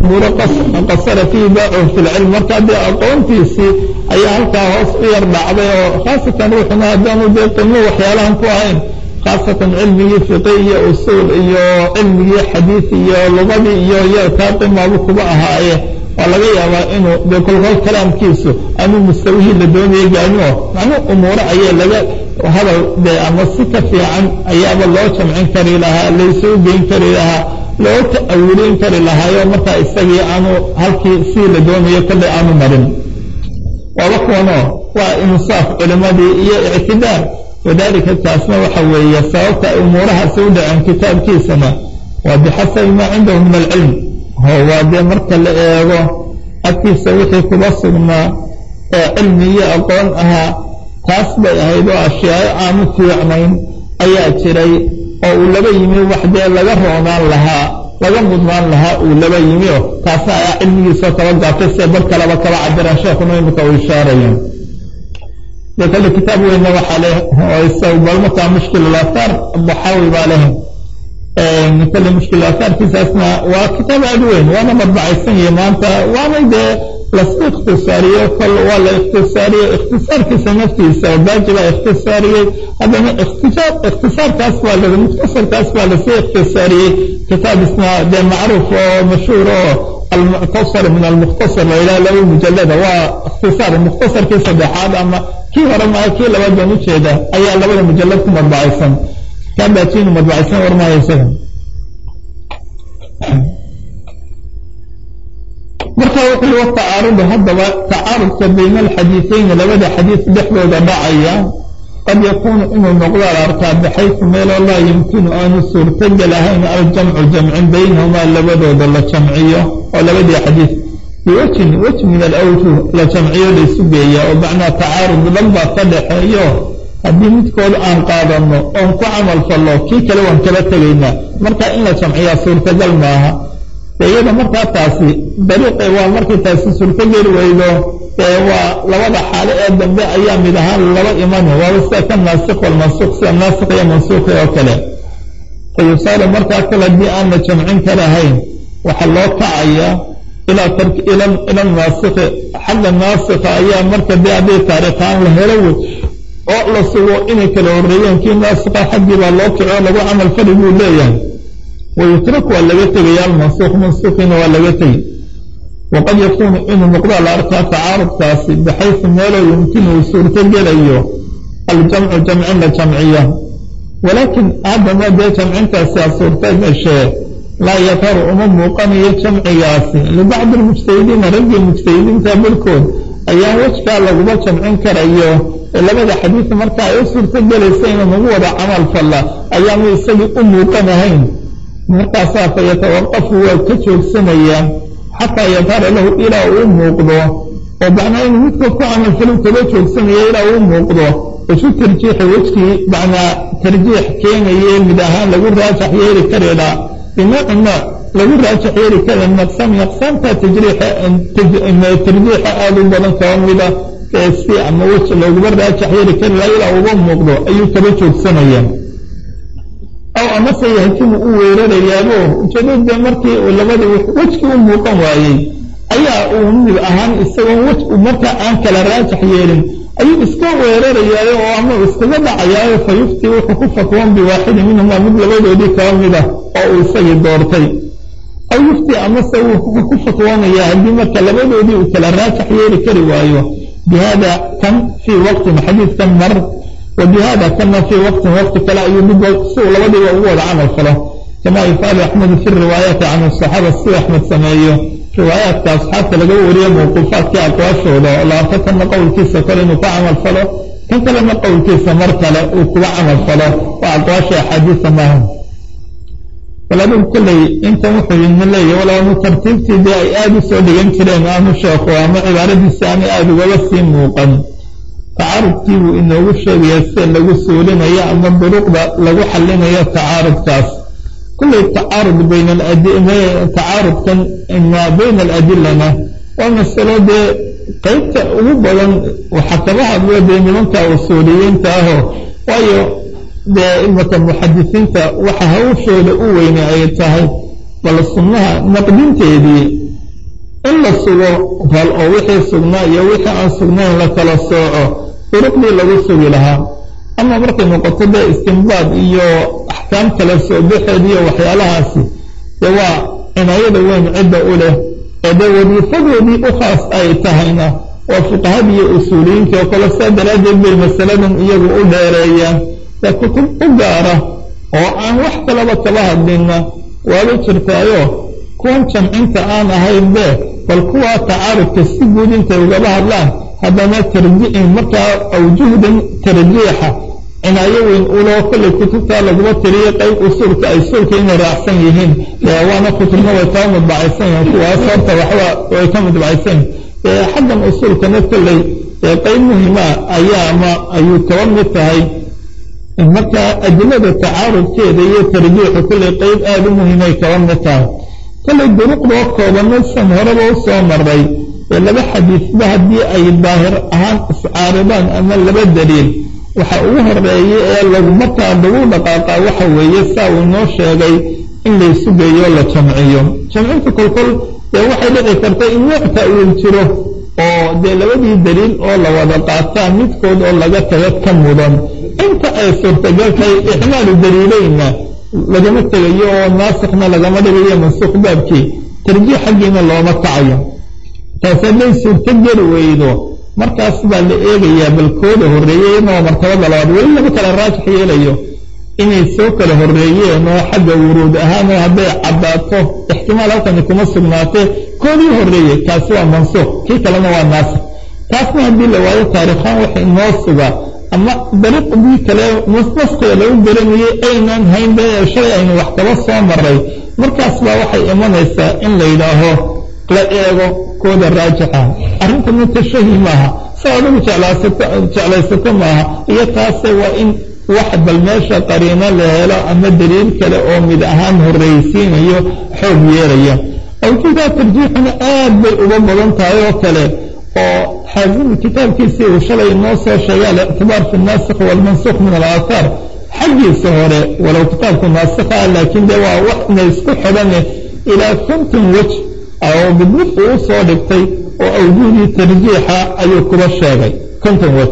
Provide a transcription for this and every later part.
umuuro qasara fiihi baacuhu fi lcilm marka dee aqoontiisii ayaa halkaa hoos u yar dhacday oo khaasatan ruuxuna haddaanu dee qimo waxyaalahan ku ahayn khaasatan cilmigii fiqi iyo usuul iyo cilmigii xadiid iyo lugadii iyo iyo taa qimaabu kuba ahaaye waa laga yaabaa inuu dee kolkol kalaamkiisu anuu mustawihii la doonaya gaarino macnuu umuuro ayaa laga hadal dee ama si ka fiican ayaaba loo jamcin kari lahaa laysuu geyn kari lahaa loo ta'awulin kari lahaayo markaa isagii aanu halkii sii la doonayo kollay aanu marin waaba kuwanoo waa insaaf culimadii iyo ictidaar wadalika taasna waxa weeye sababta ay umuurahaasi u dhaceen kitaabkiisana waa bixasabi maa cindahu min alcilm ho waa dee marka la eego agtiisa wixii kuba sugnaa ee cilmi iyo aqoon ahaa taas bay ahayd oo ashyaayo aanu fiicnayn ayaa jiray oo uu laba yimi wax dee laga roonaan lahaa laga mudnaan lahaa uu laba yimi oo taasna ayaa cilmigiisoo kaba gaabtay see bar kaleba kaba cabiraan sheekuna imika uu ishaaraya dee kale kitaab weynna waxaa leh oo isagu bal markaa mushkil aathaar daxaawi baa leh kale mushkil aathaarkiisaasna waa kitaab aad weyn waana madbacaysan yahi maanta waana dee lasku ikhtisaariyo kol waa la ikhtisaariye ikhtisaarkiisa naftiisa oo baaji baa ikhtisaariyey haddana ikhtisaarkaas baa la mukhtasarkaas baa lasii ikhtisaariyey kitaab isna dee macruuf oo mashhuur oo almuctasar min almukhtasar la yidhaha laba mujalada waa ikhtisaar mukhtasarkii saddexaad ama kii hore maa kii labaad baan ujeeda ayaa labada mujalad ku madbacaysan kaa baajiinu madbacaysan warmaayo isaga marka wuxuu wa tacaarudu haddaba tacaarudka bayna alxadiiثayni labada xadiis dhexdooda dhacaya qad yakuunu inuu noqdo la arkaa baxaysu meeloo laa yumkinu aanu suurtogel ahayn aljamcu jamcin baynahumaa labadooda la jamciyo oo labadii xadiis biwajhin waj min alawjuh la jamciyo laysu geeya oo macnaa tacaarud dhan baa ka dhaxeeyo haddii midkood aan qaadano oon ku camal fallo kii kale waan kala tegaynaa marka in la jamciyaa suurtagal maaha iyada markaa taasi dariiqe waa markay taasi suurtogeli weydo ee waa labada xaalo ee dambe ayaa mid ahaan laba imani waaba sida ka naasik walmansuuq sida naasik iyo mansuuqi oo kale fa yusaaru markaa kale haddii aan la jamcin karahayn waxaa loo kacayaa ila naasiki xagga naasika ayaa marka dee hadday taariikhaan la helo wey oo la sugo inay kala horreeyeen kii naasika xaggii baa loo kico lagu camal fali buu leeyahay wayutrak waa laga tegaya almansuuq mansuuqiina waa laga tegi waqad yakuunu inuu noqdaa la arkaa tacaarudkaasi baxaysu meeloo yumkinu uu suurtogelayo aljamcu jamcin la jamciyo walaakin haddana dee jamcintaasi a suurta gashee laa yataru uma muuqanayo jamcigaasi libacdi lmujtahidiina raggii mujtahidiinta barkood ayaa wejkaa laguma jamcin karayo labada xadiis marka ay u suurtogelaysa inuu nagu wada camal falla ayaanu isagii u muuqanahayn markaasaa fa yatawaqafu waa ka joogsanayaa xataa yadhara lahu ilaa uu muuqdo oo macnaa inuu midkood ku camalfalo kala joogsanaya ilaa uu muuqdo wasu tarjiixi wejkii macnaa tarjiix keenaye mid ahaan lagu raajax yeeli kareedhaa binooci nooc lagu raajax yeeli kara naqsami aqsaamta tajriixa tarjiixa aada u badan kaba mida si ama weji looguma raajax yeeli kari laha ilaa uga muuqdo ayuu kala joogsanaya aw amase yahtimu u weerarayaabo ujeedada markii labadii wejkii u muuqan waayey ayaa uu mid ahaan isagoon wej markaa aan kala raajax yeelin ayuu iska weerarayaayo oo ama iskaga dhacayaayo fa yufti wuxuu ku fatwoon biwaaxidin minhumaa mid labadoodii kaba mida oo uu isagii doortay aw yufti amase wuxuu ku fatwoonayaa haddii marka labadoodii uu kala raajax yeeli kari waayo bihada kan fii waqtin xadiidkan mar وبhda kana fي wqti wqti kale ayuu mid si uu labadiiba ugu wada camal falo kama yufaalu axmedu fi riwaayaati can الصaxaaba si axmed sameeyo riwaayaadka asxaabta laga wariyo mawquufaadkii aqwaashooda oo la arko kana qowlkiisa kale inuu ka camal falo kan kalena qowlkiisa mar kale uu kuga camal falo waa aqwaasha axaadiisa maaha bal adigu kolley intan wuxuu idin leeyahy walaanu tartiibtii dee ay aada u soo dhigan jireen aanu sheeko ama cibaaradiisi aanay aada ugaba sii muuqan tacaarudkii buu inoogu sheegaya sida lagu suulinayo ama duruqda lagu xallinayo tacaarudkaas kullay tacaarud bayna tacaarudkan ma bayna aladilana waa masalo dee qeybta ugu badan waxaa kaba hadlo dee nimanka usuuliyiinta ahoo waayo dee imaka muxadisiinta waxa hawshooda u weyne ay tahay bal sunnaha naqdinteedii in la sugo fal oo wixii sugnaa iyo wixii aan sugnayn la kala sooco duruqdii lagu sugi lahaa ama markay noqoto dee istimbaad iyo axkaam kala soo baxeed iyo waxyaalahaasi dee waa cinaayada weyn cidda u leh ee dee wadiifadoodii u khaas ay tahayna waa fuqahadii iyo usuuliyiintii oo kale saa daraaddeed bay masaladan iyagu u dheereeyaan dee kutub u gaara oo aan wax kalaba kaba hadlinna waaba jirtaayo kuwan jamcinta aan ahayn be bal kuwaa tacaarudka si guud intay ugaba hadlaan haddana tarjiin markaa awjuhdan tarjiixa cinaayo weyn uloo kollay kutubtaa laguma tiriyo qayb usuulka ay suulka inay raacsan yihiin waana kutubna way kaba mudbacaysan yihiin kuwaas horta waxba way ka mudbacaysan yihin xaggan usuulkana kolley qayb muhima ayaa ma ayuu kaba mid tahay markaa adilada tacaarudkeeda iyo tarjiixu kolley qayb aada u muhiimay kaba mid tahay kollay duruqdoo koobanaysan horeba u soo maray ee laba xadiisba haddii ay daahir ahaan iscaaridaan ama laba daliil waxa ugu horeeya ee lagu markaa lagu dhaqaaqa waxa weeye saa uu inoo sheegay in laysu geeyo la jamciyo jamcinta kolkol dee waxay dhici karta in nooc ta'wiil jiro oo dee labadii daliil oo la wada qaataa midkood oo laga taga ka mudan inta ay suurtagal tahay ixmaalu daliileyna lagama tegayo oo naasikna lagama dhigayo mansuuq baabkii tarjiix xaggiina looma kacayo taas hadday suurto geli weydo markaas baa la eegayaa balkooda horreeyey inoo martabada labaad weli lama kala raajix yeelayo inay soo kala horreeyeen oo xagga wuruud ahaan oo hadday caddaato ixtimaal halkani kuma sugnaatee koodii horreeyey kaasi waa mansuuq kii kalena waa naasik taasna haddii la waayo taarikhaan waxa inoo suga ama dariiqdii kale naskiga lagu garanayay aynaan hayn be shalay aynu wax kaba soo maray markaas baa waxay imanaysaa in la yidhaaho la eego kooda raajixa arrintana tashahi maaha sa adigu jeclaysato maaha iyo taase waa in wax bal meesha qariino la helo ama daliil kale oo mid ahaan horreysiinayo xoog yeelaya awjuudaa tarjiixuna aad bay uga badan tahay oo kale oo xaazimi kitaabkiisii uu shalay noo soo sheegay alictibaar fi naasikh walmansuuq min alaahaar xaggiisa hore walow kitaabku naasikha laakiin dee waa waxna isku xidhane ilaa konton wej oo midmid uu soo dhigtay oo awjuudii tarjiixa ayuu kuba sheegay konton wej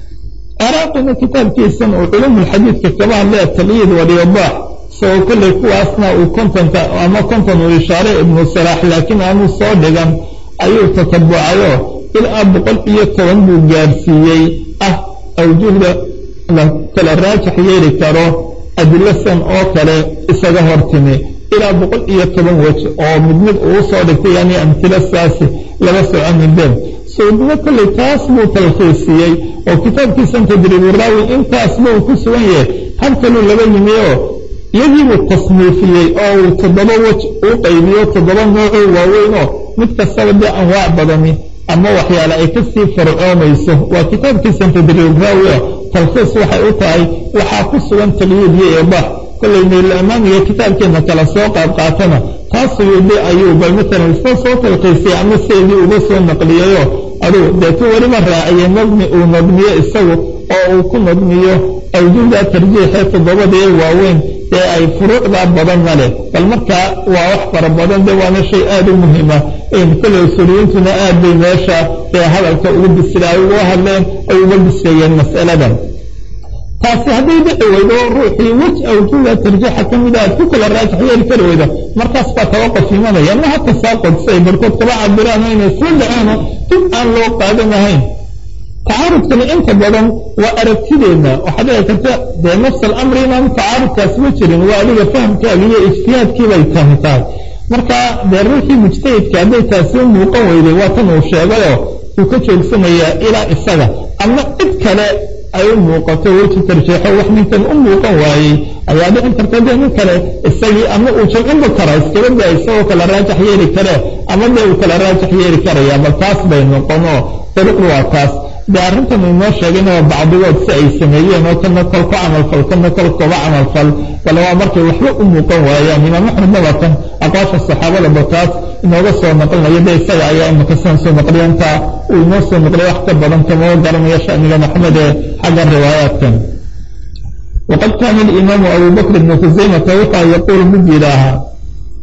ciraaqina kitaabkiisan uu culumulxadiidka kaba hadlaya talyiid waliyadaax isagoo kolley kuwaasna uu kontonka ama konton uu ishaaray ibnu salaax laakiin aanuu soo dhigan ayuu tatabucayo ilaa boqol iyo toban buu gaarsiiyey ah awjuhda la kala raajix yeeli karo adilasan oo kale isaga hortimi ilaa boqol iyo toban wej oo mid mid uu soo dhigtay yani amtilo saasi laba soconin been suudimo kolley taas buu talkhiisiyey oo kitaabkiisan tadriiburaawi intaasba uu ku sugan yahay halkaluu laba yimi oo iyagiibuu tasniifiyey oo uu toddoba wej uu qaybiyo toddoba noocoo waaweyn oo mid kastaba dee anwaac badani ama waxyaale ay kasii farcoomayso waa kitaabkiisan tadriiburaawi oo talkhiis waxay u tahay waxaa ku sugan taqyiid iyo eebaax kollay naylaamaaniga kitaabkeena kala soo qaad qaatana taas suyuudi ayuu bal matalan soo soo talkiisay ama seedii uga soo naqliyayo aduu deetu weliba raaciyey nadmi uu nadmiyo isagu oo uu ku nadmiyo awjuuda tarjiixee toddobadee waaweyn ee ay furuucda badanna leh bal markaa waa wax fara badan de waana shay aada u muhiima kolley usuuliyiintuna aad bay meesha ee hadalka ugu bisila ay uga hadleen ay uga bisleeyeen mas'aladan taasi hadday dhici weydo ruuxii wej awjuuda tarjiixa ka mida aad ku kala raajix yeeli kari weydo markaas baa tawaquf imanaya ma hata saaqod siay barkood kaba cabiraan inay isla dhaceeno dib aan loo qaadanahayn tacaarudkani inta badan waa aragtideenna waxaa dhici karta dee nafs alamri inaan tacaarudkaas ma jirin waa adiga fahamkaaga iyo ijtihaadkii bay tahi tahay marka dee ruuxii mujtahidka hadday taasi u muuqan weyday waa tan uu sheegayoo uu ka joogsanayaa ilaa isaga ama cid kale ay u muuqato weji tarjeexo wax ninkan u muuqan waayey ayaa dhici karta dee nin kale isagii ama uu jamcinba kara iskaba daa isagoo kala raajix yeeli karee ama dee uu kala raajix yeeli karaya bal taas bay noqonoo dariiqdu waa taas dee arrintan inoo sheegayna waa bacdigood si ay sameeyeen oo kana kol ku camalfal kana kol kuba camalfal bal waa markay waxba u muuqan waayaan imaam axmedna waa kan aqwaasha saxaabada ba taas inooga soo naqlinayo de isaga ayaa imaka sidan soo naqliya intaa uu inoo soo naqliya wax ka badan kama garanayo shaniga maxmed ee xagga riwaayaatkan waqad kaana alimaamu abu bakr ibnu khusaymata wuxaa yaquul mid yidhaahaa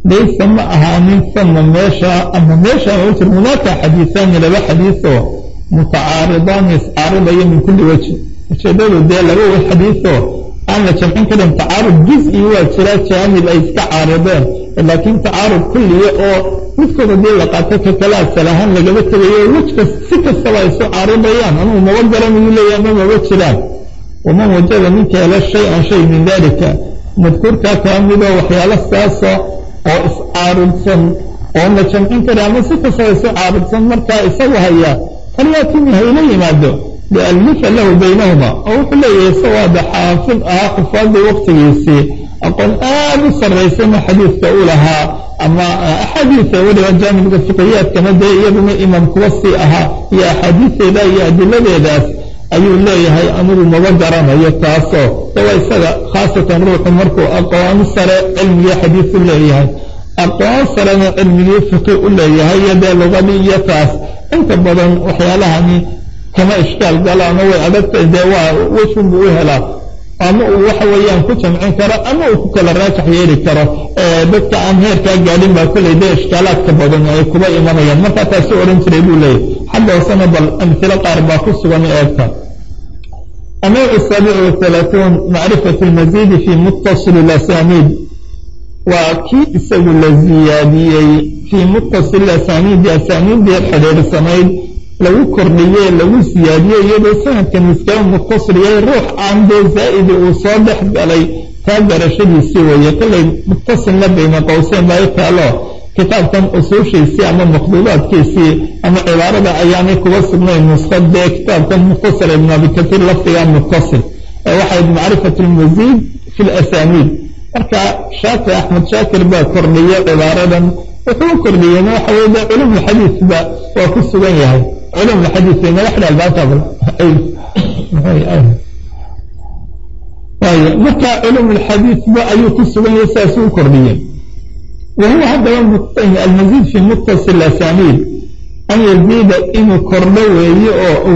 laysa ma ahaanin sama meesha ama meesha jir hunaaka xadiisaani laba xadiisoo mutacaaridaani iscaaridaya min kulli wejhi ujeedadu dee laba xadiisoo aan la jamcin karin tacaarud juz-i waa jiraa jaanib ay iska caarideen laakiin tacaarud kulliya oo midkood haddii la qaato ka kale asal ahaan lagaba tegayo wejkas si kastaba ay isu caaridayaan anugu maba garanayuu leeyahy ama maba jiraan waman wajada ninka hela shay-an shay min dalika madkuurkaa kaa midoo waxyaalo saasa oo iscaaridsan oon la jamcin karin ama si kastaba isu caaridsan markaa isagu hayaa falyatimi hayla yimaado liallifa lahu baynahuma oo wuxuu leeyahay isawaada xaafid ahaa xufaadii waqtigiisii aqoon aad u sarraysana xadiidka u lahaa ama axaadiisa weliba jaanibka fiqiyaadkana dee iyaduna imaam kuwa sii ahaa iyo axaadiisteeda iyo adiladeedaas ayuu leeyahay anigu maba garanayo taasoo dawa isaga khaasatan ruuxu markuu aqoon sare cilmigii xadiisu leeyahay aqoon sarena cilmigii fiqi u leeyahay iyo dee luqadii iyo taas inta badan waxyaalahani kama ishkaal galaano way adagtay dee waa wejun buu u helaa ama uu waxa weeyaan ku jamcin karo ama uu ku kala raajax yeeli karo dadka aan heerkaa gaadhin baa kolley dee ishkaalaadka badan ay kuba imanayaan markaa taasu odhan jiray buu leeyahy xagga hoosena bal amhilo qaar baa ku sugan eegta النوع السابع والثلاثون معرفة المزيد في متصل الأسانيد وكي isagu la ziyaadiyey fii muttasil asaniidi asaniiddii xidhiidhsanayd lagu kordhiyey lagu siyaadiyey iyadoo sanadkan iskaga muttasil yahay ruux aan dee zaa'idi uu soo dhex galay taa garashadiisii weeye kollay muttasilna bayna qowseyn baa i taalo kitaabkan usuushiisii ama maqduudaadkiisii ama cibaarada ayaanay kuga sugnayn nuskhad dee kitaabkan mukhtasar ibn abi katiir lafdiga muttasil ee waxayd macrifat lmasiid fi lasaniid marka shaakir axmed shaakir baa kordhiyey cibaaradan wuxuu kordhiyeyna waxa weye de culumulxadiisba waa ku sugan yahay culumulxadiis bayna wax dhalbaantabl waayo marka culumulxadiisba ayuu ku sugan yahay saasuu kordhiyey wahuwa haddaba almasiid fi muttasil asaniid an yaziida inuu kordho weeye oo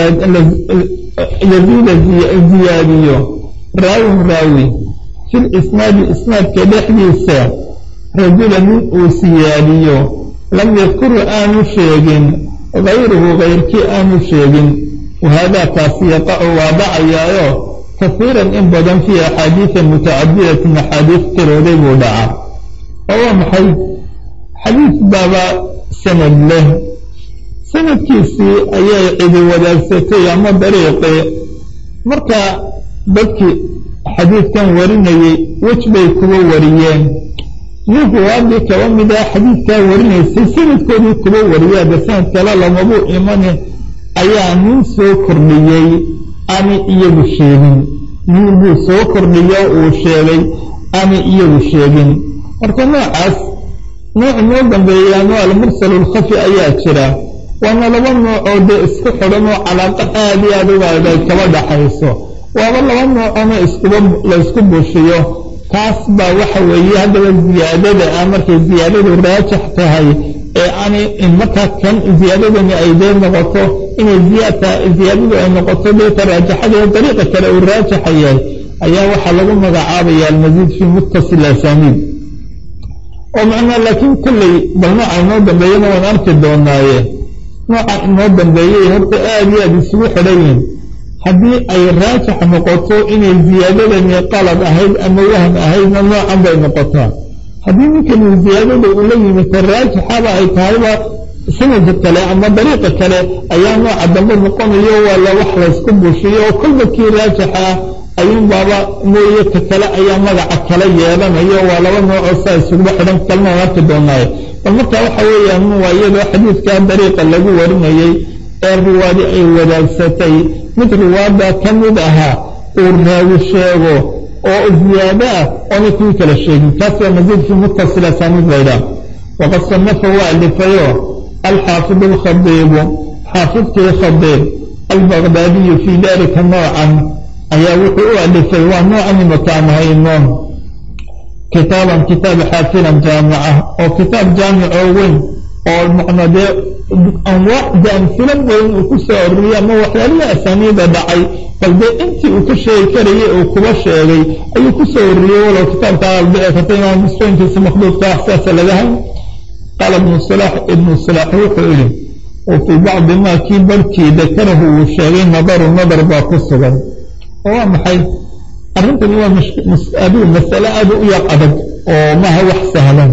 yaziida ziyaadiyo raawin raawi fi lisnaadi isnaadka dhexdiisa rajula nin uu siyaadiyo lam yadkuru aanu sheegin gayruhu gayrkii aanu sheegin wahaadaa kaasi yaqacu waa dhacayaayo kahiiran in badan fii axaadiida mutacadidatin axaadiis tirooday buu dhacaa oo waa maxay xadiis baaba sanad leh sanadkiisii ayay cidi wadaagsatay ama dariiqi marka dadkii xadiidkan warinayey wej bay kuba wariyeen ninku waadii kaba mid ah xadiidkaa warinaysay sanadkoodii kuba wariyaa de sanad kale lamabuu imane ayaa nin soo kordhiyey aanay iyagu sheegin nin buu soo kordhiyo uu sheegay aanay iyagu sheegin marka noocaas nooc noo dambeeyaano almursal alkhafi ayaa jira waana laba noocoo dee isku xidhan oo calaaqa aad iyo aad ugaada kaba dhaxayso waaba laba noocoona iskuba laysku bushiyo taas baa waxa weeye haddaba ziyaadada ah markay ziyaadadu raajax tahay ee aanay markaa kan ziyaadadani ay dee noqoto inay ziyaadadu ay noqoto deeta raajaxada dariiqa kale uu raajaxa yahay ayaa waxaa lagu magacaabaya almasiid fii muttasil asaniid oo macnaa laakiin kolley bal nooca inoo dambeeyana waan arki doonaaye nooca inoo dambeeyay horta aad iyo aad isugu xidhan yihin haddii ay raajax noqoto inay ziyaadadani qalad ahayd ama wahm ahaydna noocan bay noqotaa haddii ninkani ziyaadada uu la yimita raajixaba ay tahayba sanadka kale ama dariiqa kale ayaa nooca dambe noqonayo waa la wax laysku bushiyo oo kolba kii raajixa ah ayuun baaba mooye ka kale ayaa magaca kala yeelanayo waa laba noocoo saa isuguba xidhan kalma aan arki doonaayo bal marka waxa weeyaan waa iyadoo xadiidkaa dariiqa lagu warinayey ee riwaadi ay wadaagsatay mid riwaada ka mid ahaa uu raawi sheego oo ziyaado ah oona kuwii kala sheegin kaas waa masiid fi muttasil asaniid laydhaah waqad sanafa waa alifayo alxaafid alkhadiibu xaafidkii khadiib albaqdaadiyu fii dalika noocan ayaa wuxuu u alifay waa noocan imakaan haynoon kitaaban kitaab xaafilan jaamica oo kitaab jaamic oo weyn oo macna dee anwaacda amfilo badan uu ku soo ororiyey ama waxyaalihii asaaniida dhacay bal dee intii uu ka sheegi karayay uu kuba sheegay ayuu ku soo ororiyey walow kitaabka albici karta imaam muslimkiisa makhduudka wax saasa laga hay qaala ibnu salax ibnu salax wuxuu yihi wa fii bacdi maa kii barkii dakarahu uu sheegay nadaru nadar baa ku sugan oo waa maxay arrintani waa adigu masale aada u yar adag oo maha wax sahlan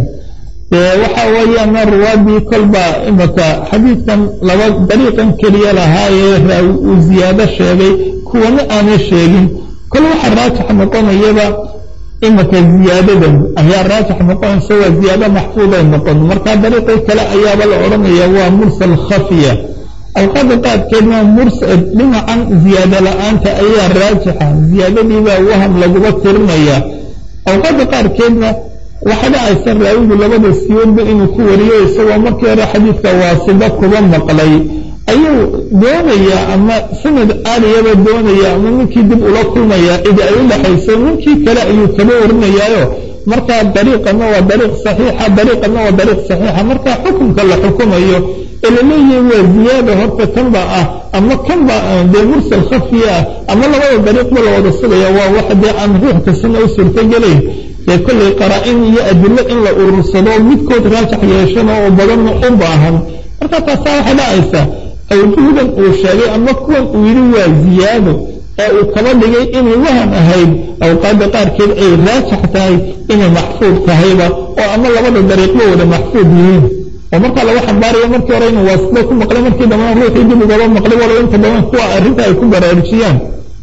waxa weeyaan ruwaadii kolba imaka xadiidkan laba dariiqan keliya lahaayee raawi uu ziyaado sheegay kuwana aanay sheegin kol waxa raajix noqonayaba imaka ziyaadadan ayaa raajix noqonaysa waa ziyaado maxfuuday noqon markaa dariiqii kale ayaaba la odhanaya waa mursal khafiya awqaada qaadkeedna mursal dhinacan ziyaado la-aanta ayaa raajixa ziyaadadiibaa waham laguba tirinaya awqaada qaarkeedna waxaa dhacaysa raawigu labada siyoodba inuu ku wariyo isagoo markii hore xadiidka waasiba kuba maqlay ayuu doonayaa ama sanad aaliyaba doonaya ama ninkii dib ula kulmaya cidi ay u dhaxayso ninkii kale ayuu kaba warinayaayo markaa dariiqana waa dariiq saxiixa dariiqana waa dariiq saxiixa markaa xukunka la xukumayo ee laleeyahay waa ziyaada horta kanba ah ama kanba dee mursal khafiya ah ama labada dariiqba la wada sugaya waa wax dee aan ruux kastana u suurtogelayn dee kollay qaraa-in iyo adilo in la urursado midkood raajax yeeshana oo badanna u baahan marka taasaa waxay dhacaysaa awjuhdan uu sheegay ama kuwan uu yidhi waa ziyaado ee uu kaba dhigay inay wahan ahayd awqaada qaarkeed ay raajax tahay inay maxfuud tahayba oo ama labada dariiqba wada maxfuud yihiin oo markaa lagu xambaarayo markii hore inuu waasida ku maqlay markii dambana ruuxii dib ugaba maqlay walow inta badan kuwa arrinta ay ku baraarujiyaan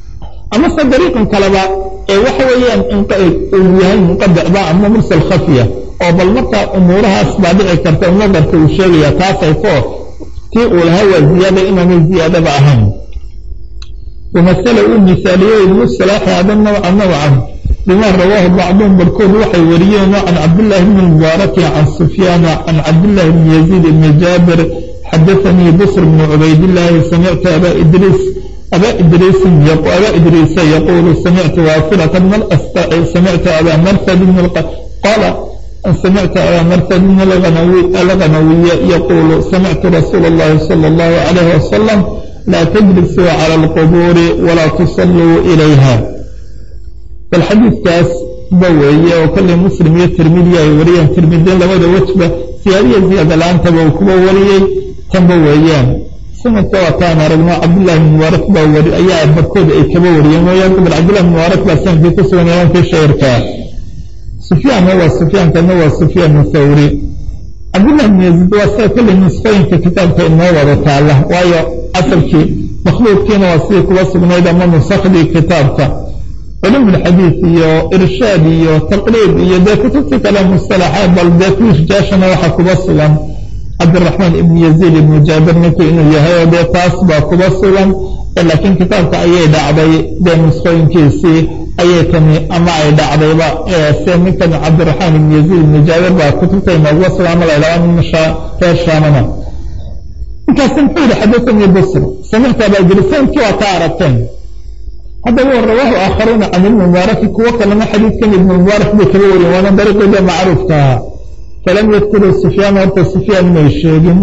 amase dariiqan kaleba ee waxa weeyaan uu yahay munqadicba ama mursal khafiya oo bal markaa umuurahaas baa dhici karta nadarka uu sheegaya taasay ko tii uu lahaa waa ziyaada inaanay ziyaadaba ahayn wamasala uu misaaliyo ibnu salaaxi hada nawca nawcan bima rawaahu bacduhum barkood waxay wariyeen can cabdillaahi bni mubaaraki can sufyaana can cabdillahi bni yaziid ibni jaabir xadaanii busr bni cubaydillaahi samictu aba idriis أbا إdrيس أbا إdrيس يقول سمعت واصلة بن الأsطع سمعت أbا mrثd بن قال سمعت أbا mrثd بن الغنوي يقول سمعت رsuuل اللhi صلى الله عليه وسلم لا تجلسوا على القبور ولا تصلوا إليها bal xadiidkaas ba weeye oo kollay muslim iyo tirmidi ay wariyeen tirmidin labada wejba siyaadiya ziyaada la-aantaba uu kuba wariyey tanba weeyaan sanadka waataan aragno cabdillahi bn mubaarak baa wari ayaa barkood ay kaba wariyeen mooyaan bal cabdillahi bn mubaarak baa sanadkii ku sugan imaamkii shairkaa sufyaanna waa sufyaankana waa sufyaan thawri cabdillahi bn yaziid waa sida kollay nusqooyinka kitaabka inoo wada taala waayo asalkii makhluuqkiina waa sidii kuba sugnayd ama nusakhdii kitaabka culum ulxadiid iyo irshaad iyo taqriib iyo dee kutubtii kale mustalaxaad bal dee kuishjaashana waxaa kuba sugan cabdiraxmaan ibn yaziid ibnu jaabir ninku inuu yahay oo dee taas baa kuba sugan laakiin kitaabka ayay dhacday dee nusqooyinkiisii ayay tani ama ay dhacdayba se ninkan cabdiraxmaan ibn yaziid ibnu jaabir baa kutubta inooguba sugan ama la ydhaha nin reer shaamana ninkaasi muxuu yihi xadaanii busr samicta aba idrisanki waa ka aragteen haddaba rawaahu aakharuuna can ibni mubaaraki kuwo kalena xadiidkan ibni mubaarak bay kaba wariyen waana dariiqeeda macruufka ahaa falam yadkuruu sufyaan horta sufyaan may sheegin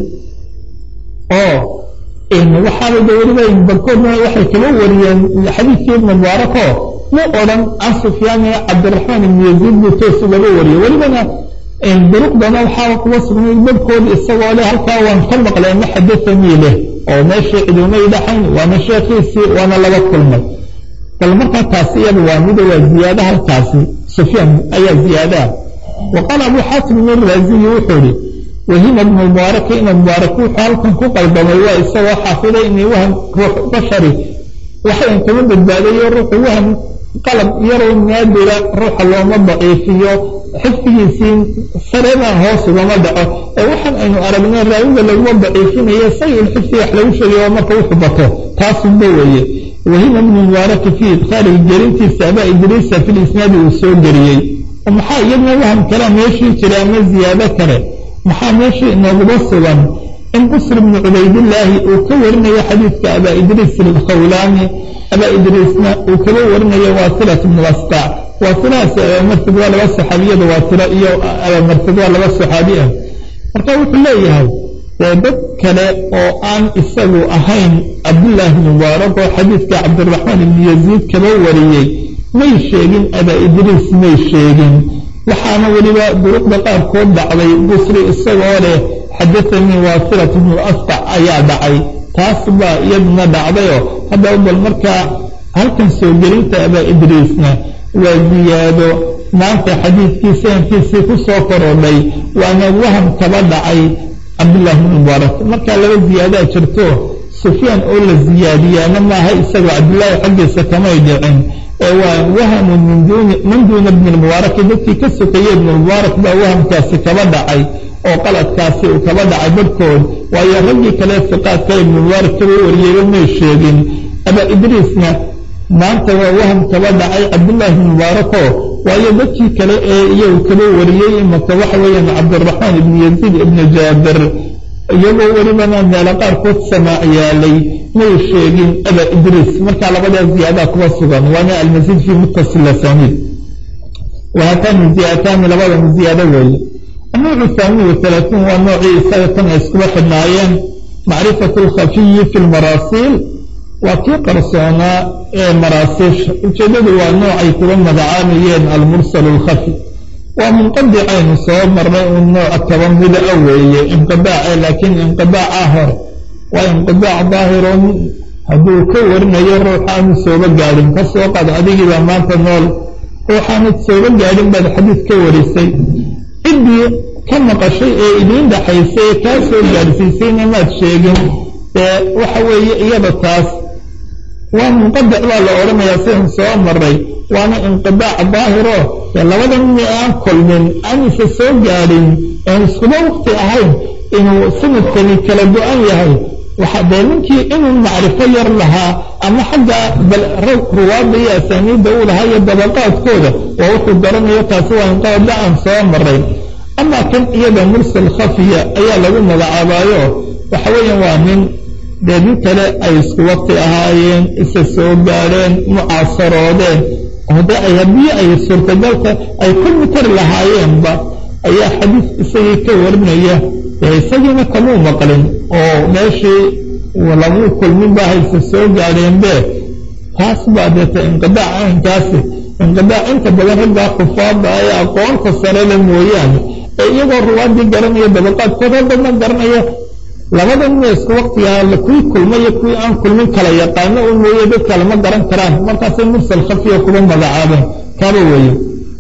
oo waxaaba de weliba barkoodna waxay kaba wariyeen xadiidkii ibni mubaarako mu odhan can sufyaan ee cabdiraxmaan ibni yaziid buu toos ugaba wariyey welibana duruqdana waxaaba kuba sugnay barkood isagoo leh halkaa waan ka maqlay ma xadaanii leh oo meeshii cidumay dhaxayn waana sheekhiisii waana laba kulmay bal markaa taasi iyada waa mida waa ziyaada halkaasi sufyaan ayaa ziyaadaa wa qaala abu xaatim ibn raaziyi wuxuu ihi wahima ibnu mubaaraki ina mubaarak wuxuu halkan ku qaldamay waa isagoo xaafiday inay wahan ruux bashari waxayn kama badbaadayo ruuxu wahan qalab yaroo naadira ruuxa looma daciifiyo xifdigiisii sareebaan hoos ugama dhaco ee waxaan aynu aragnay raawiga laguma daciifinayo sayul xifdi wax lagu sheegayo marka wuxuu bato taasunba weeye wahima ibnu mubaaraki fii idkhaalihi gerintiisa aba idriisa fi lisnaadi uu soo geriyey oo maxaa iyadna waham kalea meeshii jira ama ziyaado kale maxaa meeshii inooguba sugan in busr ibnu cubaydillaahi uu ka warinayo xadiidka abaa idriis alkhawlaani abaa idriisna uu kaba warinayo waasilat ibnu asqac waasilahaas abaamartid waa laba saxaabiyada waasila iyo abaamartid waa laba saxaabi ah marka wuxuu leeyahay dee dad kale oo aan isagu ahayn cabdullaahi mubaarak oo xadiidka cabdiraxmaan ibni yaziid kaba wariyey may sheegin aba idriis may sheegin waxaana weliba duruqda qaarkood dhacday busri isagoo leh xadaanii waasilat ibnu asbac ayaa dhacay taas baa iyaduna dhacdayoo haddaba bal markaa halkan soo gelinta aba idriisna waa ziyaado maanta xadiidkii sanadkiisii ku soo korodhay waana waham kaba dhacay cabdullaahi bn mubaarak markaa laba ziyaadaa jirto sufyaan oo la ziyaadiyaana maaha isagoo cabdillaahi xaggiisa kamay dhicin ee waa wahamun man duuna bni lmubaaraki dadkii ka sokeeye ibnulmubaarak baa wahamkaasi kaba dhacay oo qaladkaasi uu kaba dhacay barhkood waayo raggii kale siqaadka ibnulmubaarak kaba wariyeyba may sheegin aba idriisna maanta waa waham kaba dhacay cabdullaahi bn mubaarako waayo dadkii kale ee iyagu kaba wariyey imaka waxa weeyaan cabdiraxmaan ibni yaziid ibni jaabir iyagoo welibana meelo qaarkood samaac yaalay may sheegin aba idriis markaa labadaa ziyaadaa kuba sugan waana almasiid fii muttasil asaniid wahatani ziyadataani labadana ziyaado weeye annowcu thaani waalaatuun waa noocii isaga tan ay iskuba xidhnaayeen macrifatu alkhafiyi fi lmaraasiil waa kii qarsoonaa ee maraasiisha ujeeddadu waa noocay kuba magacaabayeen almursal alkhafi waa munqadicaynu soo marnay un nooc kaba mida a weeye inqidaace laakiin inqidaaca hore waa inqidaac daahirun hadduu ka warinayo ruuxaanu sooba gaadhin ka soo qad adigiibaa maanta nool ruuxaanad sooba gaadhin baad xadiid ka warisay ciddii ka maqashay ee idiin dhaxaysay ee kaa soo gaadhsiisayna maad sheegin ee waxa weeye iyada taas waa munqadic baa la odhanayaa sidan soo maray waana inqidaac daahiro ee labada nin aan kulmin aan isa soo gaadhin aan iskuba waqti ahayn inuu sanadkani kala go-an yahay waxa dee ninkii inuu macrifo yar lahaa ama xagga ruwaadda iyo asaaniidda uu lahaa iyo dabaqaadkooda waa wuxuu garanayo taasi waa inqidaac aan soo maray amaa kan iyada mursal khafiya ayaa lagu magacaabaayo waxa weeyaan waa nin dee nin kale ay isku waqti ahaayeen isa soo gaadheen mucaasaroodeen hode ay haddii ay suurtagalka ay kulmi kari lahaayeenba ayaa xadiis isagii ka warinaya ee isagiina kamuu maqlin oo meeshii lagu kulmin baa hayse soo gaadheenbe taas baa deeta inqidaac caynkaasi inqidaac inta badan raggaa kufaada ee aqoonta sarele mooyaane ee iyagoo ruwaadii garanaya dabaqaadkood haddana garanaya labada nin isku waqtigaa kuwii kulmayo kuwii aan kulmin kala yaqaano u mooye dadka lama garan karaan markaasay mursal khafiya kuba magacaabeen kaaba weeye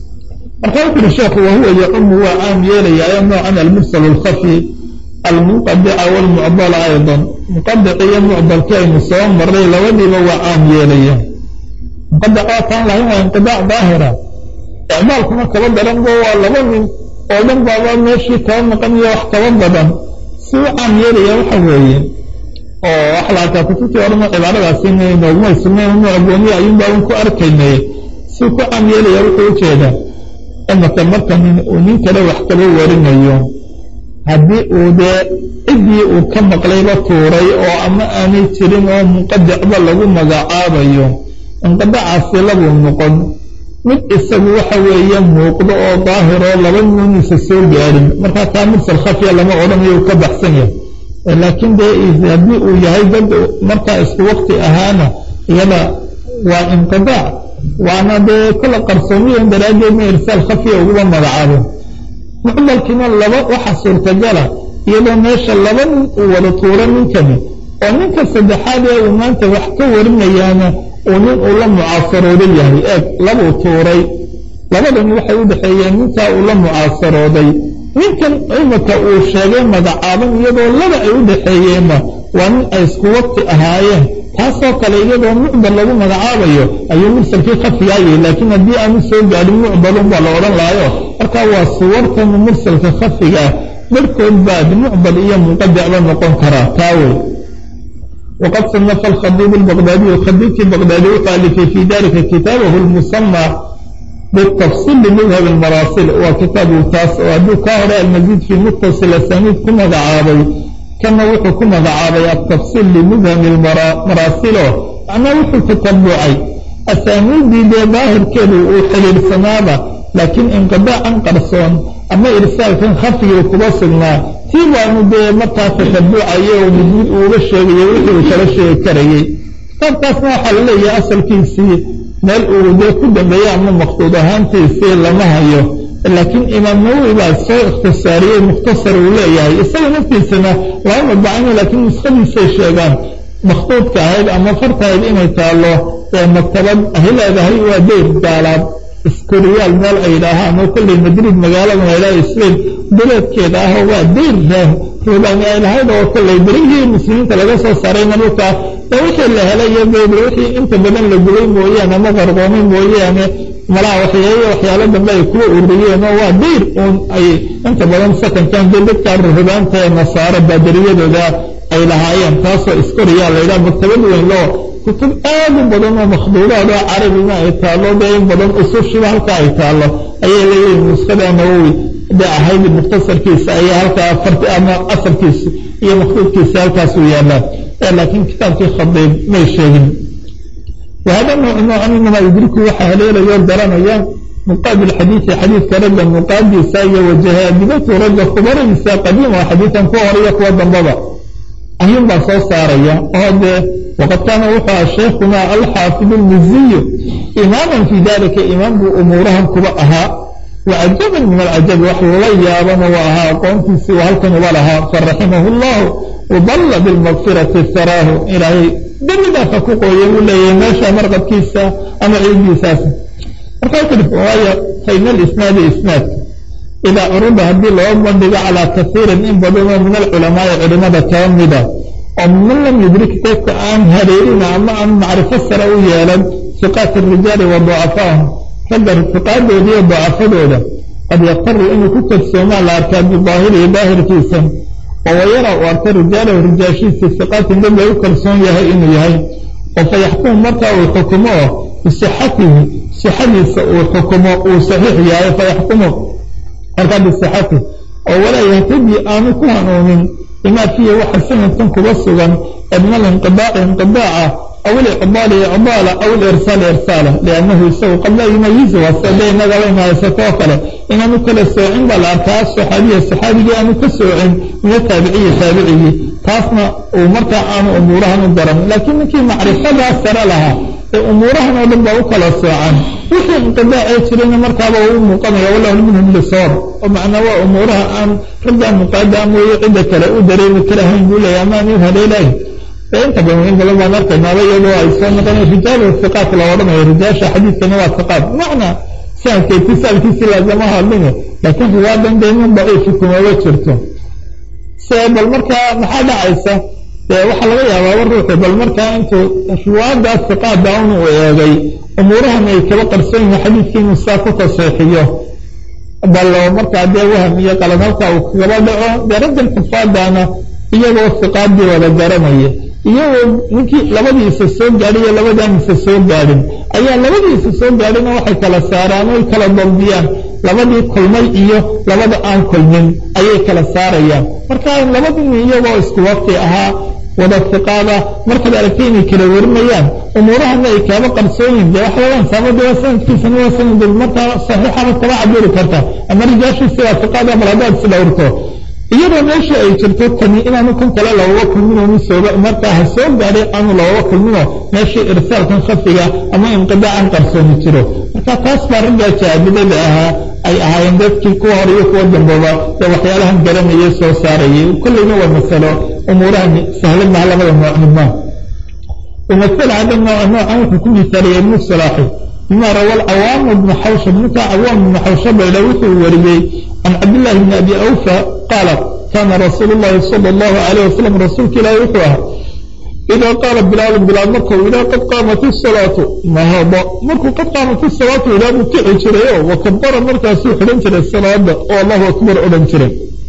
marka wuxu uhi sheekhu wahuwa yacumu waa caam yeelayaayo noocan almursal alkhafi almunqadica waalmucdala aydan muqadic iyo mucdalkii aynu soo maray labadiiba waa caam yeelaya muqadac waa taan lahayn waa inqidaac daahira icmaalkuna kaba daranbo waa laba nin oo dhan baaba meeshii kaba maqan iyo wax kaba badan si u caam yeelaya waxa weeye oo waxa la arkaa kutubtii horena cibaaradaasi noogmay sugnayn nooc gooniya ayuunbaaban ku arkaynay si ku caam yeelaya wuxuu ujeedaa imaka marka uu nin kale wax kaba warinayo haddii uu dee ciddii uu ka maqlayba tuuray oo ama aanay jirin oo munqadicba lagu magacaabayo inqadacaasi labuu noqon mid isagu waxa weeye muuqdo oo daahiroo laba nuunisa soo gaadhin markaa taa mursal khafiya lama odhanayo uu ka baxsan yahay laakiin dee haddii uu yahay dad markaa isku waqti ahaana iyada waa inqidaac waana dee kula qarsoomiyan daraaddeedna irsaal khafiya uguba magacaabo mucdalkiina laba waxa suurtagala iyadoo meesha laba nin uu wada tuuro ninkani oo ninka saddexaad ee uu maanta wax ka warinayaana uu nin uu la mucaasarooda yahay eeg labuu tuuray labadani waxay u dhexeeyeen ninkaa uu la mucaasarooday ninkan imika uu sheegay magacaaban iyadoo laba ay u dhexeeyeenba waa nin ay isku waqti ahaayeen taasoo kale iyadoo mucdal lagu magacaabayo ayuu mursalkii khafigaayay laakiin haddii aanu soo gaadhin mucdalun baa la odhan lahayo marka waa suwartan mursalka khafigaa barhkood baad mucdal iyo munqadicba noqon karaa taawey waqad sanafa alkhadiib albaqdaadiyu khadiibkii baqdaadi wuxuu alifay fii dalika kitaabahu lmusama bitafsiil limidhab almaraasil waa kitaabu taas oo hadduu kaa hore almasiid fii muttasil asaniid ku magacaabay kana wuxuu ku magacaabay altafsiil limidhab maraasiloo macnaa wuxuu tatabucay asaaniiddii dee daahirkeedu uu xidhiirsanaaba laakiin inqidaacan qarsoon ama irsaalkan khafigii kuba sugnaa tii baanu dee markaa tatabucayo oo mid mid uuga sheegayo wixii uu kala sheegi karayey kitaabkaasna waxaa la leeyahay asalkiisii meel uu dee ku dambeeyey ama maqsuud ahaantiisii lama hayo laakiin imaam nawowi baa soo ikhtisaariyey mukhtasar uu leeyahay isaga naftiisana lama madbacino laakiin nuskhadiisay sheegaan makhduudka ahayd ama fartahayd inay taallo ee maktabad ay leedahay waa deyr gaalaad iskoriyaal meel ay yidhaahaan oo kolley madrid magaalada laydhaha spain duleedkeeda ah oo waa deyr ruubaani ay lahayd oo kolley berihii muslimiinta laga soo saarayna dhulkaa ee wixii la helay iyo bayb wixii inta badan la gubay mooyaane ama qarqoomay mooyaane malaha waxyeeye waxyaalo dambe ay kuwa ururiyeen oo waa deyr uun ay inta badan sakankan dee dadka rubaanta ee nasaaro baadariyadooda ay lahaayeen taasoo iskoriyaa laydhaha maktabad weyn loo kutub aad u badan oo makhduudaad oo carabina ay taallo dee in badan usushiba halkaa ay taallo ayay leeyihiin nuskada nawowi dee ahayd mukhtasarkiisa ayaa halkaa farti ama asalkiisa iyo makhduudkiisa halkaasuu yaallaan ee laakiin kitaabkii khadiib may sheegin wahada noocu noocan inamaa yudriku waxaa haleelayo garanaya muqaabil xadiidi xadiidka ragga muqaadiisa iyo wajahaadidatu ragga khubaradiisa qadiima xadiidan ku horiyo kuwa dambaba ayuun baa soo saaraya oo dee waqad kaana wuxuu aha sheikhuna alxaafid almiziyu imaaman fii dalika imaam buu umuurahan kuba ahaa wacajaban min alcajabi wax lala yaabana waa ahaa aqoontiisii uu halkan uba lahaa faraximahu llahu udalla bilmaqfirati saraahu ilaahay dembidaafa ku qooya buu leeyahay meesha marqadkiisa ama ciidiisaas markaa kudhif waayo fayna alisnaadi isnaadka idaa curuba haddii loo bandhigo calaa kasiirin in badanoo min alculamaai culimada kaba mida oo man lam yudrik dadka aan hareerina ama aan macrifo sare u yeelan siqaati rijaali wa ducafaahum ragga siqaadooda iyo ducafadooda qad yaktaru inuu ku kadsoomaa la arkaa bidaahirihi daahirkiisa oo wayara uu arka rijaalahu rijaashiisa siqaatin dad lagu kalsoon yahay inuu yahay oo fa yaxkumu markaa uu xukumo oo bisixatihi sixadiisa uu xukumo uu saxiix yahay fa yaxkumu markaa bisixati oo walaa yahtadi aanu ku hanuunin bimaa fiihi waxa sanadkan kuba sugan min alinqidaaci inqidaaca aw ilicdaali icdaala aw ilirsaali irsaala liannahu isagu qad laa yumayizu wasade inagaba ina haysato oo kale inaanu kala soocin baa la arkaa saxaabiya saxaabigii aanu ka soocin min ataabiciyi taabicigii taasna uu markaa aanu umuurahan u daran laakiin ninkii macrifadaa sare lahaa ee umuurahan oo dhan baa u kala soocan wixii inqidaacee jirayna markaaba uu muuqanaya wallahu minhum bisawaab oo macnaa waa umuuraha aan raggaa muqaada mooye cidda kale u dareemi karahayn buu leeyahy amaan u haleelahay ee inta badan in badan baan arkaynaaba iyadoo ay soo noqonay rijaalu hiqaat la odhanayo rijaasha xadiidkani waa hiqaat macnaa sanadka itisaalkiisii laazama hadline laakiin riwaadan dee min daciifi kumaba jirto se bal markaa maxaa dhacaysa waxaa laga yaabaaba ruuxu bal markaa intuu riwaadaas hiqaada un uu eegay umuurahan ay kaba qarsoon yihin xadiidkii inuu saa ku taseexiyo bal markaa dee waham iyo qalad halkaa uu kagaba dhaco dee raggan xufaadana iyagoo hiqaadii wada garanaya iyagoo ninkii labadiisa soo gaadhay iyo labadaanisa soo gaadhin ayaa labadiisa soo gaadhina waxay kala saaraan oy kala daldiyaan labadii kulmay iyo labada aan kulmin ayay kala saarayaan marka labadii iyagoo isku waqti ahaa wada hiqaada markaad aragtay inay kala warinayaan umuurahana ay kaaba qarsooyin dee waxa weeyaan saamada waa sanadkiisana waa sanad markaa saxiixaad kaba cabiri karta ama rijaashiisi waa hiqaada bal haddaad is dhowrto iyadoo meesha ay jirto tani inaanu kan kale looga kulmino misooba markaa ha soo gaadhay aanu looga kulmino meeshii irsaalkan khafiga ama inqidaacan qarsoomi jiro marka taas baa raggaa jaabidada ahaa ay ahaayeen dadkii kuwa hor iyo kuwa dambooba ee waxyaalahan garanayay soo saarayay kolleyna waa masalo umuurahan sahlan maha labada nooc midnaa ومثل هذا النوع نوعا وحكم مثالي ابن الصلاحي بما روى العوام بن حوشب متى عوام بن حوشب إلى وثر وريي عن عبد الله بن أبي أوفى قال كان رسول الله صلى الله عليه وسلم رسولك لا يطوها إذا قال بلال بلال مركو إذا قد قامت الصلاة نهض مركو قد قامت الصلاة إلى مكع شريه وكبر مركا سوح لنشر الصلاة والله أكبر أولنشر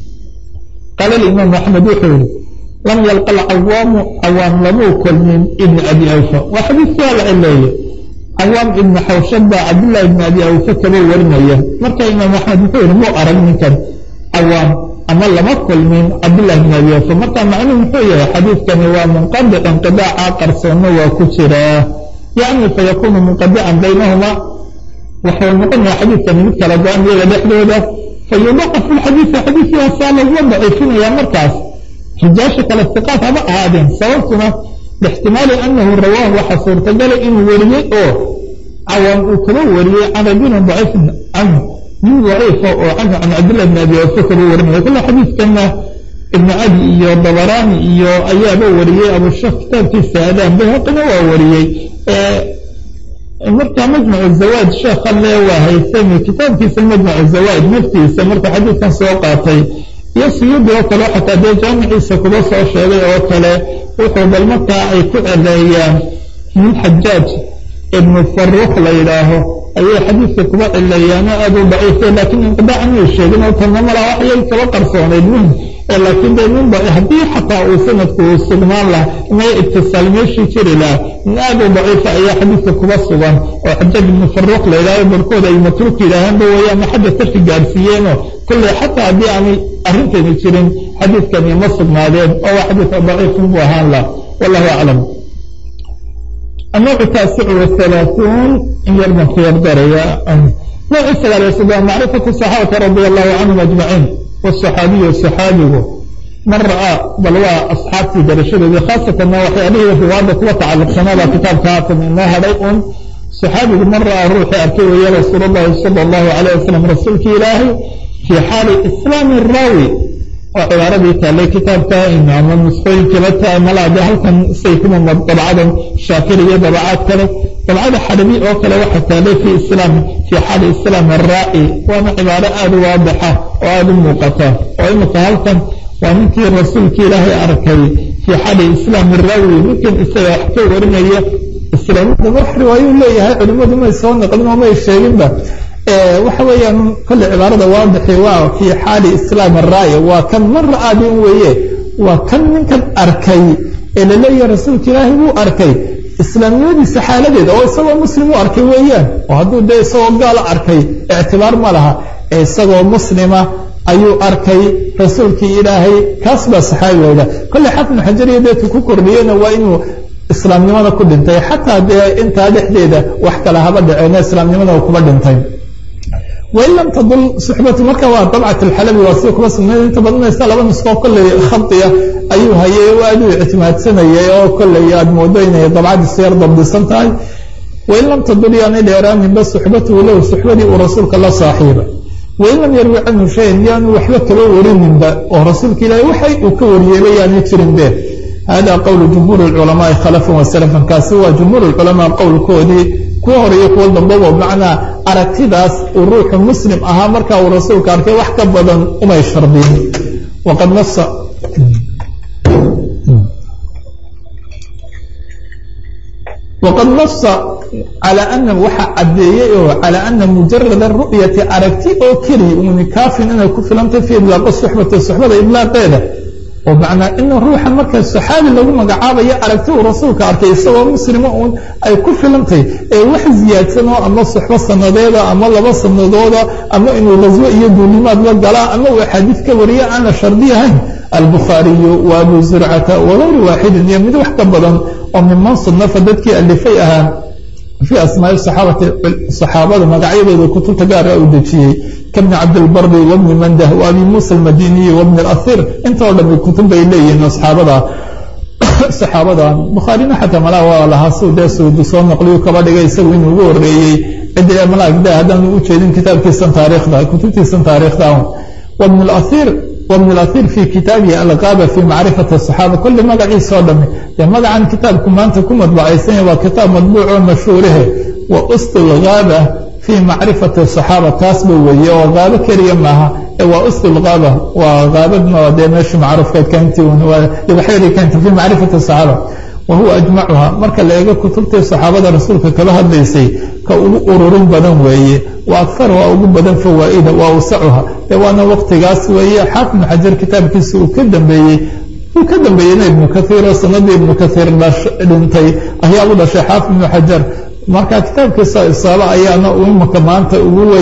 قال الإمام أحمد وحوري لم يلقى العوام عوام لمو كل من ابن أبي أوفى وحديث سؤال عليه عوام ابن حوشب عبد الله بن أبي أوفى كبير ورمية مركا إمام أحمد وحوري مو أرد من كان عوام أما لما كل من عبد الله بن أبي أوفى مركا معنى محوية حديث كان هو منقطع انقطاع قرصون وكسرة يعني فيكون منقطعا بينهما وحول مقلنا حديث كان مثل رجعان إلى دحلوده fayudacaf lxadiisa xadiiskii hoosaa laguma daciifinayaa markaas rijaasha kale siqaad haba ahaadeen sababtuna lixtimaali anahu rawaahu waxaa suurtagalay inuu wariyey oo cawaam uu kaba wariyey can rajulin daciifin canhu nin daciifa oo canhu can cabdillah bn abi wafa kaba warinaya kule xadiiskana ibnu cadi iyo dabaraani iyo ayaaba wariyey abushaf kitaabkiisa adaan bayhaqina waa wariyey marka majmac zawaad sheekha le waa haysami kitaabkiisa majmac zawaad naftiisa marka xadiidkan soo qaatay iyo siyuudi oo kale xataa dee jaamiciisa kuba soo sheegay oo kale wuxuu bal markaa ay ku celeeyaan min xajaaj ibnu faruuq la yidhaaho ayay xadiidka kuba cileeyaano aad u daciifay laakiin inqidaac may sheegin oo tanna malaa waxyay kaba qarsoonayd muhim laakiin de min haddii xataa uu sanadku uu sugnaan laha may itisaal meeshii jiri laha min aad u daciifa ayaa xadiidka kuba sugan oo xajaaj ibnu faruuq la yidhaaho barkood ay matruuk yidhaahaanba weeye ama xagga sarki gaadhsiiyeeno kolley xataa haddii aanay arrintani jirin xadiidkani ma sugnaadeen oo waa xadiidka daciifun buu ahaan laha wallahu aclam النوع التاسع والثلاثون يرمى في الدرجة نوع السلام يسمى معرفة الصحابة رضي الله عنهم أجمعين والصحابي والصحابي من رأى بل هو أصحاب في درشده خاصة ما وحي عليه في وعدة وتعلق سنة كتاب كاتم إنها ريء صحابي من رأى روحي أركيه يا رسول الله صلى الله عليه وسلم رسولك إلهي في حال إسلام الراوي وعبارة تالي كتاب كائن أما المسخين كبتا ملا بهلكن سيكون طبعا شاكرية طبعات كذا طبعا حربي أو كلا واحد تالي في إسلام في حال إسلام الرائي وأنا عبارة آد واضحة وآد موقتة وإن فهلكن ومنك الرسول كإلهي أركي في حال إسلام الراوي ممكن إستيحكي ورمية إسلام وحري ويقول لي هاي علماء ما يسوون قدنا وما يشيغين به waxa weeyaan kolle cibaarada waadixi waa fii xaali islaam araaya waa kan mar ra'aadin weeye waa kan ninkan arkay ee laleeyahay rasuulka ilaahay wuu arkay islaamnimadiisa xaaladeeda oo isagoo muslim u arkay weeyaan oo hadduu dee isagoo gaalo arkay ictibaar ma laha ee isagoo muslima ayuu arkay rasuulkii ilaahay kaas baa saxaabi weyda kolle xafnu xajariya deedka ku kordhiyena waa inuu islaamnimada ku dhintay xataa dee intaa dhexdeeda wax kale haba dhaceena islaamnimada kuba dhintay wain lam tadul suxbatu marka waa dabcat alxalabi waa sida kuba sugnayd inta badanaysa laba nusqoo kolley khadiya ayuu hayay oo aad u ictimaadsanayay oo kolley aad moodo inay dabcadiisu yar dabdisan tahay wain lam tadul yaanay dheeraaninba suxbatuhu lahu suxbadii uu rasuulka la saaxiiba wain lam yarwi canhu shayan yaanu waxba kaba warininba oo rasuulka ilaahay waxay uu ka wariyeyba yaanay jirinbe hada qowlu jumhuur culamaai khalafan wasalafan kaasi waa jumhuur culamaa qowlkoodii kuwa horeeyo kuwa dambaba macnaa aragtidaas uu ruuxu muslim ahaa markaa uu rasuulka arkay wax ka badan umay shardin waqad nasa waqad nasa calى ana waxa caddeeyey oo calى ana mujarada ru'yati aragti oo keliya uni kaafin inay ku filantay fi idlaaqo suxbati suxbada idlaaqeeda oo macnaa in ruuxa marka saxaabi lagu magacaabayo aragti uu rasuulka arkay isagoo muslima uun ay ku filantay ee wax ziyaadsanoo ama suxbo sanadeeda ama laba sanadooda ama inuu qaswo iyo duulimaad la galaa ama uu axaadiid ka wariya aan la shardi ahayn albukhaariyu wa abu zurcata wagayru waaxidin iyo mid wax ka badan oo miman sunafa dadkii alifay ahaa fii asmaai saxaabati saxaabada magacyadooda kutubta gaara uu dejiyey kabni cabdilbari wabni mandah wa abi muusa almadiniyi wabni alahir intoo dhami kutub bay leeyihiin asxaabada saxaabadan bukhaarina xataa malaa waa lahaa si dee suudu soo naqliyu kaba dhigay isagu inuu ugu horeeyey ciddi malaagda haddaanu u jeedin kitaabkiisan taariikhda kutubtiisan taariikhda wabni alahir wbn اlahir fi kitaabihi alqaaba fi macrifati الصaxaaba kulli magaciisoo dhami dee magacan kitaabku maanta ku madbacaysanya waa kitaab madbuuc oo mashhuurihe wa ust اlgaaba fi macrifati الصaxaaba taasba weeye oo qaabo keliya maaha waa ust اlgaaba waa qaabadna dee meesha macruufkeed kainti libaxyadii kainta fi macrifati الصaxaaba wahuwa ajmacuha marka la eego kutubtii saxaabada rasuulka kala hadlaysay ka ugu ururin badan weeye wa akaruha ugu badan fawaa'ida wa awsacuha dee waana waqtigaas weeye xaafid xajar kitaabkiisa uu ka dambeeyey uu ka dambeeyeyna ibnu kaiir oo sanadii ibnu kaiir dhintay ayaa u dhashay xaafid ibnu xajar marka kitaabkiisa isaaba ayaana imaka maanta ugu weyn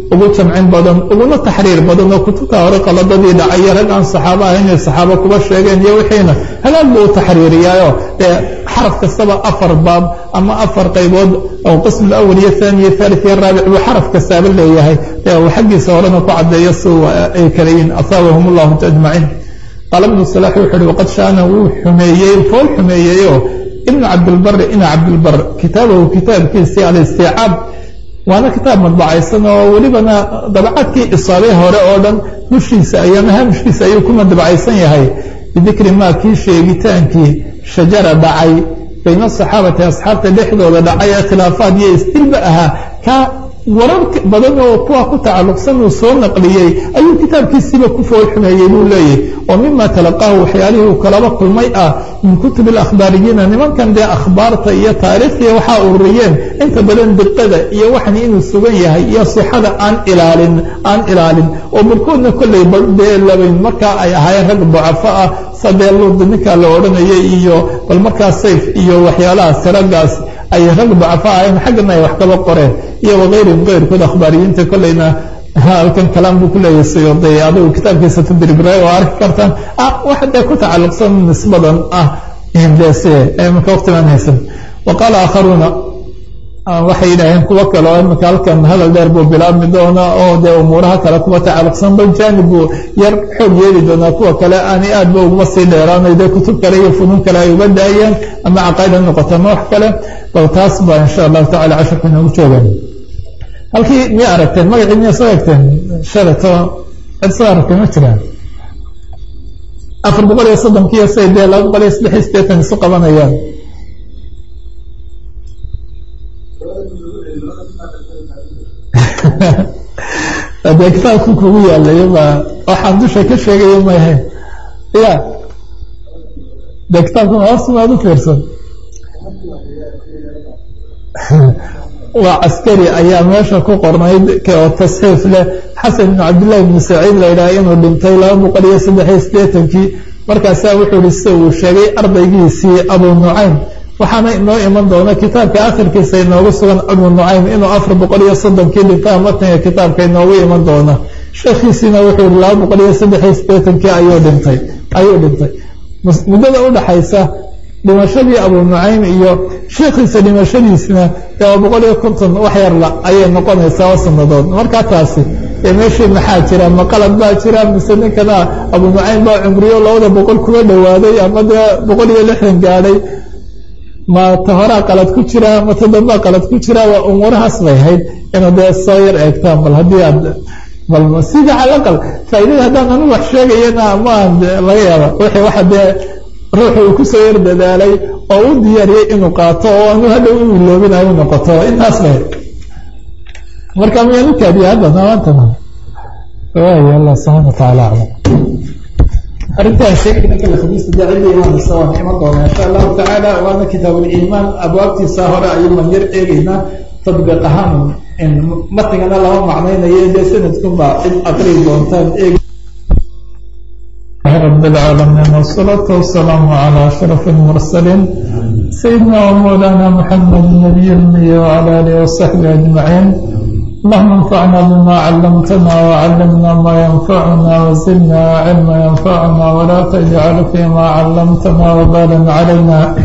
ugu jamcin badan uguna taxriir badan oo kutubta hore qaladadii dhacaya rag aan saxaabo ahayn inay saxaabo kuba sheegeen iyo wixiina halaag buu u taxriiriyaayo dee xaraf kastaba afar baab ama afar qaybood oo qism awal iyo thani iyo thalith iyo raabic buu xaraf kastaaba leeyahay dee uu xaggiisa horena ku caddeeyo si ay kala yihiin asaabahum allahu ajmaciin qaala ibnu salaax wuxu uhi waqad shaana wuu xumeeyey fool xumeeyeyoo ibnu cabdilbari ina cabdilbar kitaabahu kitaabkiisii alistiicaab waana kitaab madbacaysan oo welibana dabacadkii isaabee hore oo dhan dushiisa ayaa mahaamishkiisa ayuu ku madbacaysan yahay bidikri maa kii sheegitaankii shajara dhacay bayna asaxaabati asxaabta dhexdooda dhacay ee khilaafaad iyo istilba ahaa ka warar badan oo kuwa ku tacalluqsan uu soo naqliyey ayuu kitaabkiisiiba ku fool xumeeyey buu leeyahy oo mima talaqaahu waxyaalihii uu kalaba kulmay ah min kutubi alakhbaariyiina nimankan dee akhbaarta iyo taariikhdiiya waxaa ururiyeen inta badan diqada iyo waxan inuu sugan yahay iyo sixada aan ilaalin aan ilaalin oo barkoodna kollay dee labayn markaa ay ahaayeen rag ducafo ah sadee luud ninkaa la odhanayay iyo bal markaa sayf iyo waxyaalahaas raggaas ay rag ducafo ahayn xaggana ay wax kaba qoreen iyo wakayrihim kayrkood akhbaariyiinta kollayna halkan kalaam buu ku leeyahay siyuuday adigu kitaabkiisa tadribray oo arki kartaan wax dee ku tacalluqsan nisbadan ah dese imika waqtiban haysan wa qaala aakharuuna waxay yidhaaheen kuwo kale oo imika halkan hadal dheer buu bilaabmi doonaa oo dee umuuraha kale kuwa tacalluqsan bal jaanib buu yar xoog yeeli doonaa kuwa kale aanay aad ba uguma sii dheeraanay dee kutub kale iyo funuun kale ay uga daayeen ama caqaa'id ha noqoto ama wax kale bal taas baa insha allahu tacala casharka inoogu joogaan halkii miya aragteen magacii miya soo egteen shalato cid soo aragtay ma jiraan afar boqol iyo soddonkiiyo say dee laba boqol iyo saddex iyo siddeetan isu qabanayaan dee kitaabku kugu yaalayo ba waxaan dusha ka sheegayo mayahay ya dee kitaabka hoosmaad u fiirsan waa caskari ayaa meesha ku qornayd oo tasxiif leh xasan ibnu cabdillahi ibnu saciid la yidhaha inuu dhintay laba boqol iyo saddex iyo siddeetankii markaasaa wuxuu ihi sida uu sheegay ardaygiisii abu nucaym waxaana inoo iman doona kitaabka akhirkiisa inoogu sugan abu nucaym inuu afar boqol iyo soddonkii dhintaa matniga kitaabka inoogu iman doona sheekhiisiina wuxuu ihi laba boqol iyo saddex iyo siddeetankii ayuu dhintay ayuu dhintay muddada udhaxaysa dhimashadii abu nucaym iyo sheekhiisa dhimashadiisna waa boqol iyo konton wax yarla ayay noqonaysaa oo sanadood markaa taasi ee meeshii maxaa jira ma qalad baa jira mise ninkana abu nucaym baa cumriyo labada boqol kuga dhowaaday ama dee boqol iyo lixdan gaadhay ma ta horaa qalad ku jira ma ta dambaa qalad ku jira waa umuurahaas bay ahayd inuu dee soo yar eegtaan bal haddii aad bal sida calaqal faaidada haddaan anu wax sheegayana maan laga yaaba wixii waxa dee ruuxu uu kusoo yar dadaalay oo u diyaariyey inuu qaato oo anu hadhow u iloobinayo noqoto intaas bay marka miyaan u kaadiya hadda maantana waay allah subxaana watacaala aclam arrintaan sheegayna kale khamiista dee cidda imaanaysa waan iman doonaa insha allahu tacaala waana kitaabuliimaan abwaabtiisa hore ayuuman yar eegaynaa tadbiiq ahaan matnigana lama macnaynayo dee sanadkunbaa cid aqrii doontaan eeg رب العالمين والصلاة والسلام على أشرف المرسلين سيدنا ومولانا محمد النبي الأمي وعلى آله وصحبه أجمعين اللهم انفعنا بما علمتنا وعلمنا ما ينفعنا وزدنا علما ينفعنا ولا تجعل فيما علمتنا وبالا علينا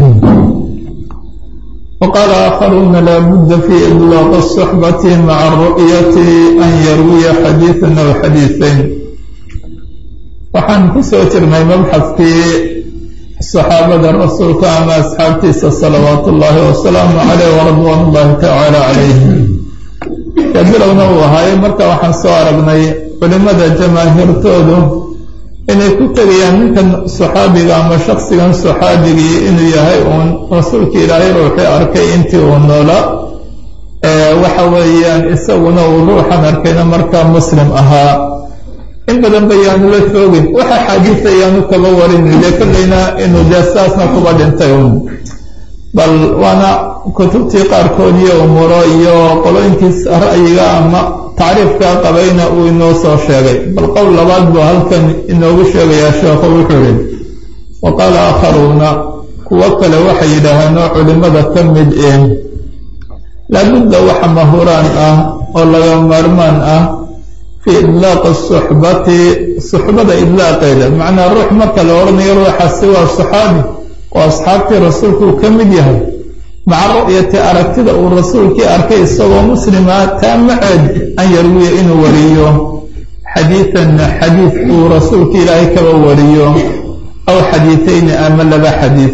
وقال آخرون لا بد في إطلاق الصحبة مع الرؤية أن يروي حديثا أو حديثين waxaan ku soo jirnay mabxadkii saxaabada rasuulka ama asxaabtiisa salawaat ullaahi wasalaamu caleyh waridwaan ullaahi tacaala calayhim ee bilowna uu ahaaye marka waxaan soo aragnay culimmada jamaahiirtoodu inay ku tegayaan ninkan saxaabiga ama shaksigan saxaabigii inuu yahay uun rasuulka ilaahay ruuxii arkay intii uu noola waxa weeyaan isaguna uu ruuxan arkayna markaa muslim ahaa in badan ba yaanu la joogin waxa xaadiisa yaanu kaba warin dee kollayna inuu dee saasna kuba dhintay un bal waana kutubtii qaarkood iyo umuuro iyo qolooyinkiis ra'yiga ama tacriifkaa qabayna uu inoo soo sheegay bal qowl labaad buu halkan inoogu sheegayaa sheekhu wuxuu yihi wa qaala aakharuuna kuwo kale waxay yidhaaheen oo culimmada ka mid eh laabudda waxa mahuraan ah oo laga maarmaan ah fii idlaaqi suxbati suxbada idlaaqeeda macnaa ruux marka la odhanayo ruuxaasi waa saxaabi oo asxaabtii rasuulkuu ka mid yahay maca ru'yati aragtida uu rasuulkii arkay isagoo muslima taa maceed an yarwiya inuu wariyo xadiidan xadiid uu rasuulka ilaahay kaba wariyo aw xadiitayni ama laba xadiid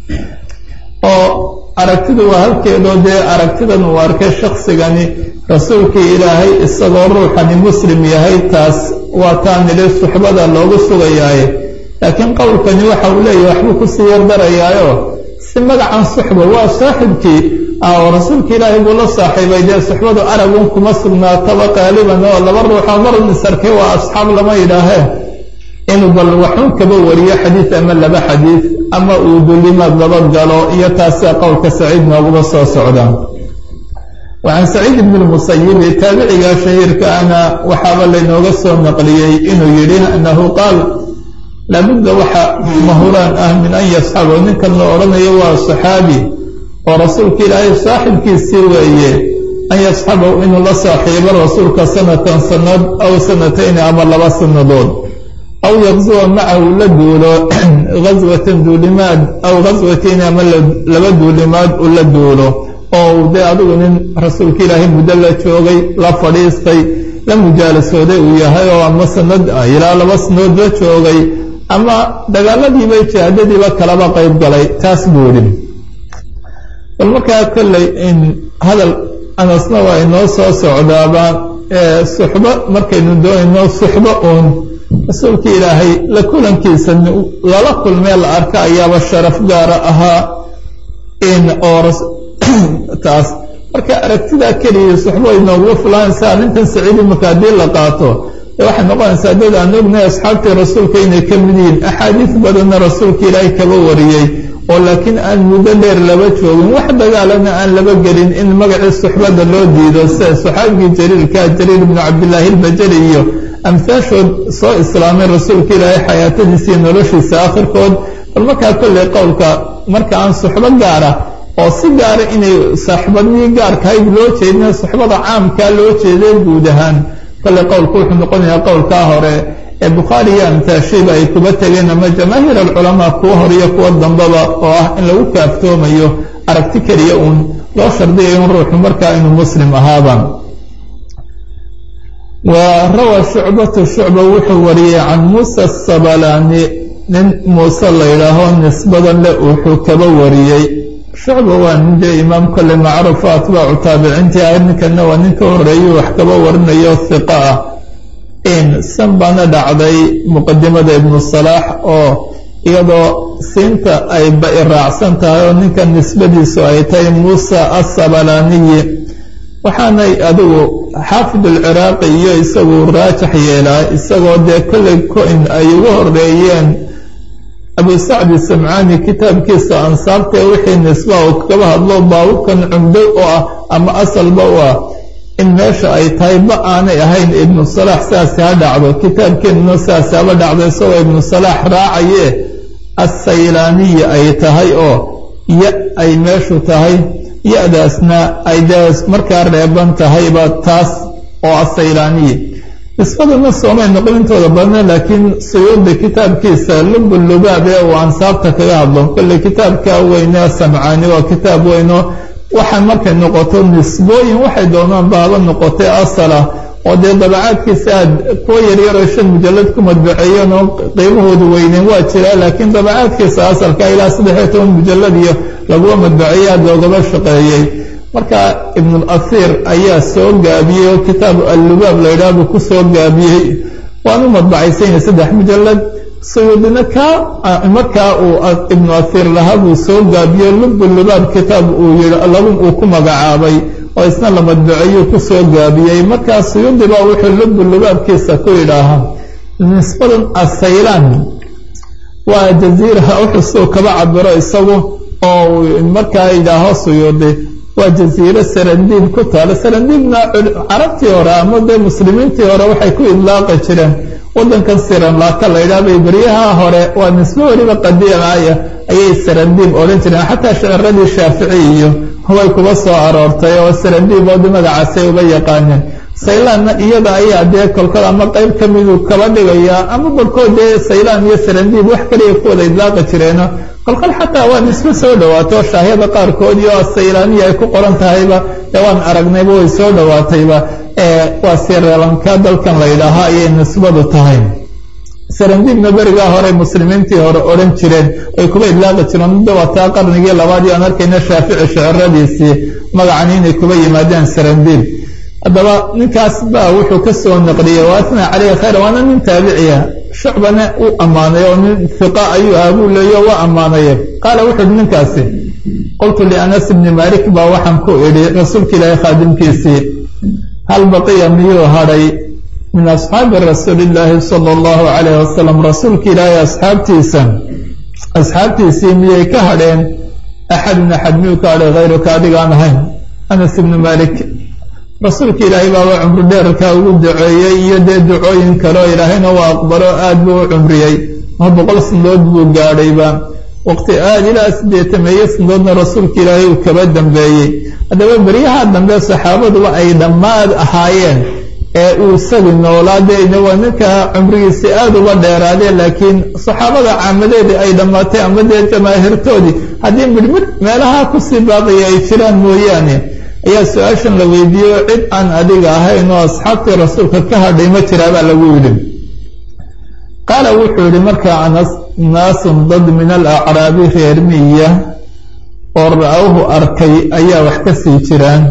oo aragtidu waa halkeedoo dee aragtidan uu arkay shaksigani rasuulkii ilaahay isagoo ruuxani muslim yahay taas waa taa nili suxbada loogu sugayaaye laakiin qowlkani waxa uu leeyahay waxbuu kusii yardarayaayo si magacan suxba waa saaxibkii oo rasuulka ilaahay buu la saaxiibay dee suxbadu aragun kuma sugnaataba qaaliban oo laba ruuxoo marun isarkay waa asxaab lama yidhaahee inuu bal waxun kaba wariyo xadiid ama laba xadiid ama uu dulimaad laba galo iyo taasia qowlka saciid nooguba soo socda wacan saciid ibni lmusayibi taabiciga shahiirka ana waxaaba laynooga soo naqliyey inuu yidhi annahu qaal laabudda waxa mahuraan ah min an yasxabo ninkan la odhanayo waa saxaabi oo rasuulka ilaahay saaxibkiisii weeye an yasxabahu inuu la saaxiibo rasuulka sanatan sanad aw sanatayni ama laba sannadood aw yaqsuwa macahu la duulo gaswatan duulimaad aw gaswatayni ama laba duulimaad uu la duulo oo dee adigu nin rasuulka ilaahay muddo la joogay la fadhiistay la mujaalasooday uu yahay oo ama sanad ilaa laba sanadood la joogay ama dagaaladiiba jihaadadiiba kalaba qayb galay taas buu yidhi bal markaa kolley in hadal anasna waa inoo soo socdaaba suxbo markaynu doonayno suxbo uun rasuulka ilaahay la kulankiisa lala kulmee la arka ayaaba sharaf gaara ahaa in oo taas marka aragtidaa keliya suxbo inooguga fulanaysaa arrintan saciidi marka haddii la qaato waxay noqonaysaa dad aan ognahay asxaabtii rasuulka inay ka mid yihiin axaadiis badanna rasuulka ilaahay kaba wariyey oo laakiin aan muddo dheer laba joogin wax dagaalana aan laba gelin in magacii suxbada loo diido sida saxaabigii jaliilka jariir ibnu cabdillaahi ilbajali iyo amhaashood soo islaamay rasuulka ilaahay xayaatadiisa iyo noloshiisa akhirkood bal markaa kolley qowlka marka aan suxbo gaara oo si gaara inay saaxibadnii gaarkahayd loo jeedina suxbada caamkaa loo jeeday guud ahaan kale qowlku wuxuu noqonayaa qowlkaa hore ee bukhaari iyo amtaashiba ay kuba tegeen ama jamaahiir alculamaa kuwa hor iyo kuwa dambaba oo ah in lagu kaaftoomayo aragti keliya uun loo shardiyayo in ruuxu markaa inuu muslim ahaaba wa rawaa shucbatu shucba wuxuu wariyey can muusa asabalani nin muuse la yidhaaho nisbadan le wuxuu kaba wariyey shucba waa nin dee imaam kolle macruufa atbaacu taabiciintii ah ninkana waa nin ka horeeyo wax kaba warinayo hiqa ah in san baana dhacday muqadimada ibnu salaax oo iyadoo siinta ay ba-i raacsan tahay oo ninka nisbadiisu ay tahay muusa asabalaniyi waxaanay adigu xaafid alciraaqi iyo isagu raajax yeelaa isagoo dee kolley ko-in ay ugu horeeyeen abu sacdi samcaani kitaabkiisa ansaabtae wixii nisba uu kaba hadlo baabubkan cumdo u ah ama asalba u ah in meesha ay tahay ba aanay ahayn ibnu salaax saasi ha dhacdo kitaabkeenuna saasi haba dhacdo isagoo ibnu salaax raacaye assaylaaniya ay tahay oo ya ay meeshu tahay ya-daasna ay dee markaa reeban tahayba taas oo assaylaaniya nisbaduna soomay noqon intooda badna laakiin suyuudi kitaabkiisa lubulubaab ee uu ansaabta kaga hadlo kolley kitaabka weyne samcaani waa kitaab weyno waxaa markay noqoto nisbooyin waxay doonaan baaba noqotay asalah oo dee dabacaadkiisa aad kuwa yaryaroo shan mujalad ku madbaceeyeen oo qiimahoodu weyneen waa jiraa laakiin dabacaadkiisa asalka ilaa saddexiyo toban mujalad iyo lagua madbaceeye aad loogaba shaqeeyey marka ibnulasiir ayaa soo gaabiyey oo kitaab allubaab la yidhaha buu ku soo gaabiyey waanu madbacaysanya saddex mujalad suyuudina kaa markaa uu ibnu asiir lahaa buu soo gaabiyey lubulubaab kitaab uu yii lagu uu ku magacaabay oo isna la madbaceeyuu ku soo gaabiyey markaa suyuudi baa wuxuu lubulubaabkiisa ku yidhaahaa nisbadan asaylaan waa jaziiraha uxusuu kaba cabiro isagu oo markaa yidhaaho suyuudi waa jaziiro sarandiib ku taalo sarandiibna carabtii hore ama dee muslimiintii hore waxay ku idlaaqi jireen wadankan siranlaaka la yidhaha bay beryaha hore waa nisbo weliba qadiimaya ayay sarandiib odhan jireen xataa shaciradii shaafici iyo way kuba soo aroortay oo sarandiib oodi magacaasay uga yaqaaneen saylaanna iyada ayaa dee kolkol ama qeyb ka midu kaba dhigayaa ama barkood dee saylaan iyo sarandiib wax kaliya ku wada idlaaqi jireeno kolkol xataa waa nisbe soo dhawaato shaahyada qaarkood iyo saylaaniya ay ku qoran tahayba dee waan aragnayba way soo dhawaatayba waa sireelanka dalkan la yidhaahaa ayay nisbadu tahay sarandiibna berigaa hore muslimiintii hore odhan jireen ay kuba idlaaqi jireen muddo waataa qarnigii labaad iyo aan arkayna shaafici shiciradiisii magacan inay kuba yimaadeen sarandiib haddaba ninkaas baa wuxuu ka soo naqliyey waasna caleyhi khayra waana nin taabiciya shucbana u ammaanay oo nin hiqa ayuu ahaa buu leeyo waa ammaanaye qaala wuxu uhi ninkaasi qultu lianas bni malik baa waxaan ku idhi rasuulka ilaahay khaadimkiisii hal baqiya miyuu hadhay min asxaabi rasuuli illaahi sala allahu calayh wasalam rasuulka ilaahay asxaabtiisa asxaabtiisii miyay ka hadheen axadun axad miyuu ka hadhay hayruka adigaan ahayn anas ibni malik rasuulka ilaahay baaba cumri dheerka ugu duceeyey iyo dee ducooyin kaleo ilaahayna waa aqbalo aad buu u cumriyey ma boqol sanadood buu gaadhayba waqti aad ilaa siddeetameeye sanadoodna rasuulka ilaahay uu kaba dambeeyey haddaba beryaha dambe saxaabaduba ay dhammaad ahaayeen ee uu isagi noolaa dee waa ninka cumrigiisi aad uga dheeraadeen laakiin saxaabada caamadeedii ay dhammaatay ama dee jamaahirtoodii haddii midhmidh meelaha kusii baaqaya ay jiraan mooyaane ayaa su-aashan la weydiiyey oo cid aan adiga ahayn oo asxaabtii rasuulka ka hadhay ma jiraabaa lagu yidhi qaala wuxuu yihi markaa anas naasun dad min alacraabi reer miya oo ra-awhu arkay ayaa wax ka sii jiraan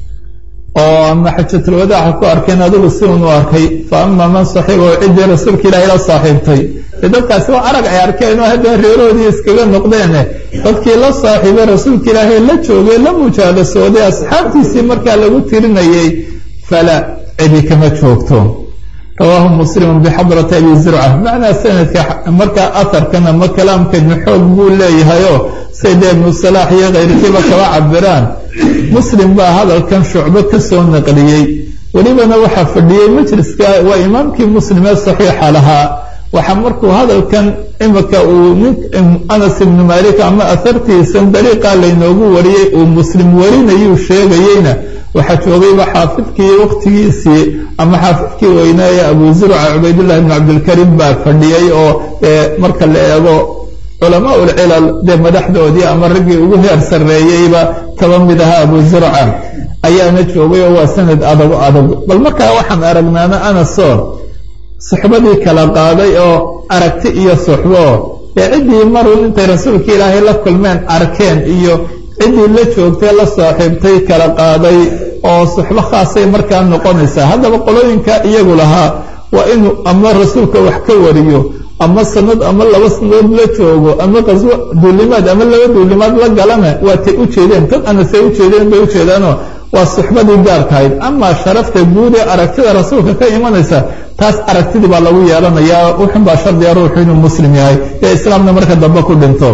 oo ama xajatulwadaaxa ku arkeen adigu si un u arkay fa ama man saxiibahu ciddii rasuulka ilaahay la saaxiibtay de dadkaasi waa arag ay arkeen oo haddana reerahoodii iskaga noqdeene dadkii la saaxiibay rasuulka ilaahay la joogay la mujaalasooday asxaabtiisii markaa lagu tirinayay fala cidi kama joogto rawaahu muslimu bixadrati abi zurca macnaa sanadka markaa aharkan ama kalaamkani xoog buu leeyahayoo say dee ibnu salaax iyo kayrkiiba kaba cabiraan muslim baa hadalkan shucbo ka soo naqliyey welibana waxaa fadhiyey majliska waa imaamkii muslim ee saxiixa lahaa waxaa markuu hadalkan imika uu nin anas ibnu malik ama ahartiisan dariiqaa laynoogu wariyey uu muslim warinayuu sheegayeyna waxaa joogayba xaafidkii waqtigiisii ama xaafidkii weynaaye abu zurca cubaydullahi ibn cabdilkarim baa fadhiyey oo marka la eego culamaa ulcilal dee madaxdoodii ama raggii ugu heer sarreeyeyba kaba mid ahaa abu zurca ayaana joogay oo waa sanad adag adag bal markaa waxaan aragnaana anasoo suxbadii kala qaaday oo aragti iyo suxbo ee ciddii marun intay rasuulka ilaahay la kulmeen arkeen iyo ciddii la joogtay la saaxiibtay kala qaaday oo suxbo khaasay markaa noqonaysaa haddaba qolooyinka iyagu lahaa waa inuu ama rasuulka wax ka wariyo ama sanad ama laba sanadood la joogo ama qaswo duulimaad ama laba duulimaad la galana waatay u jeedeen dad anasay u jeedeen bay ujeedaanoo waa suxbadii gaarkahayd amaa sharafta guud ee aragtida rasuulka ka imanaysa taas aragtidii baa lagu yeelanayaa wuxun baa shardiga ruuxu inuu muslim yahay ee islaamna marka dambe ku dhinto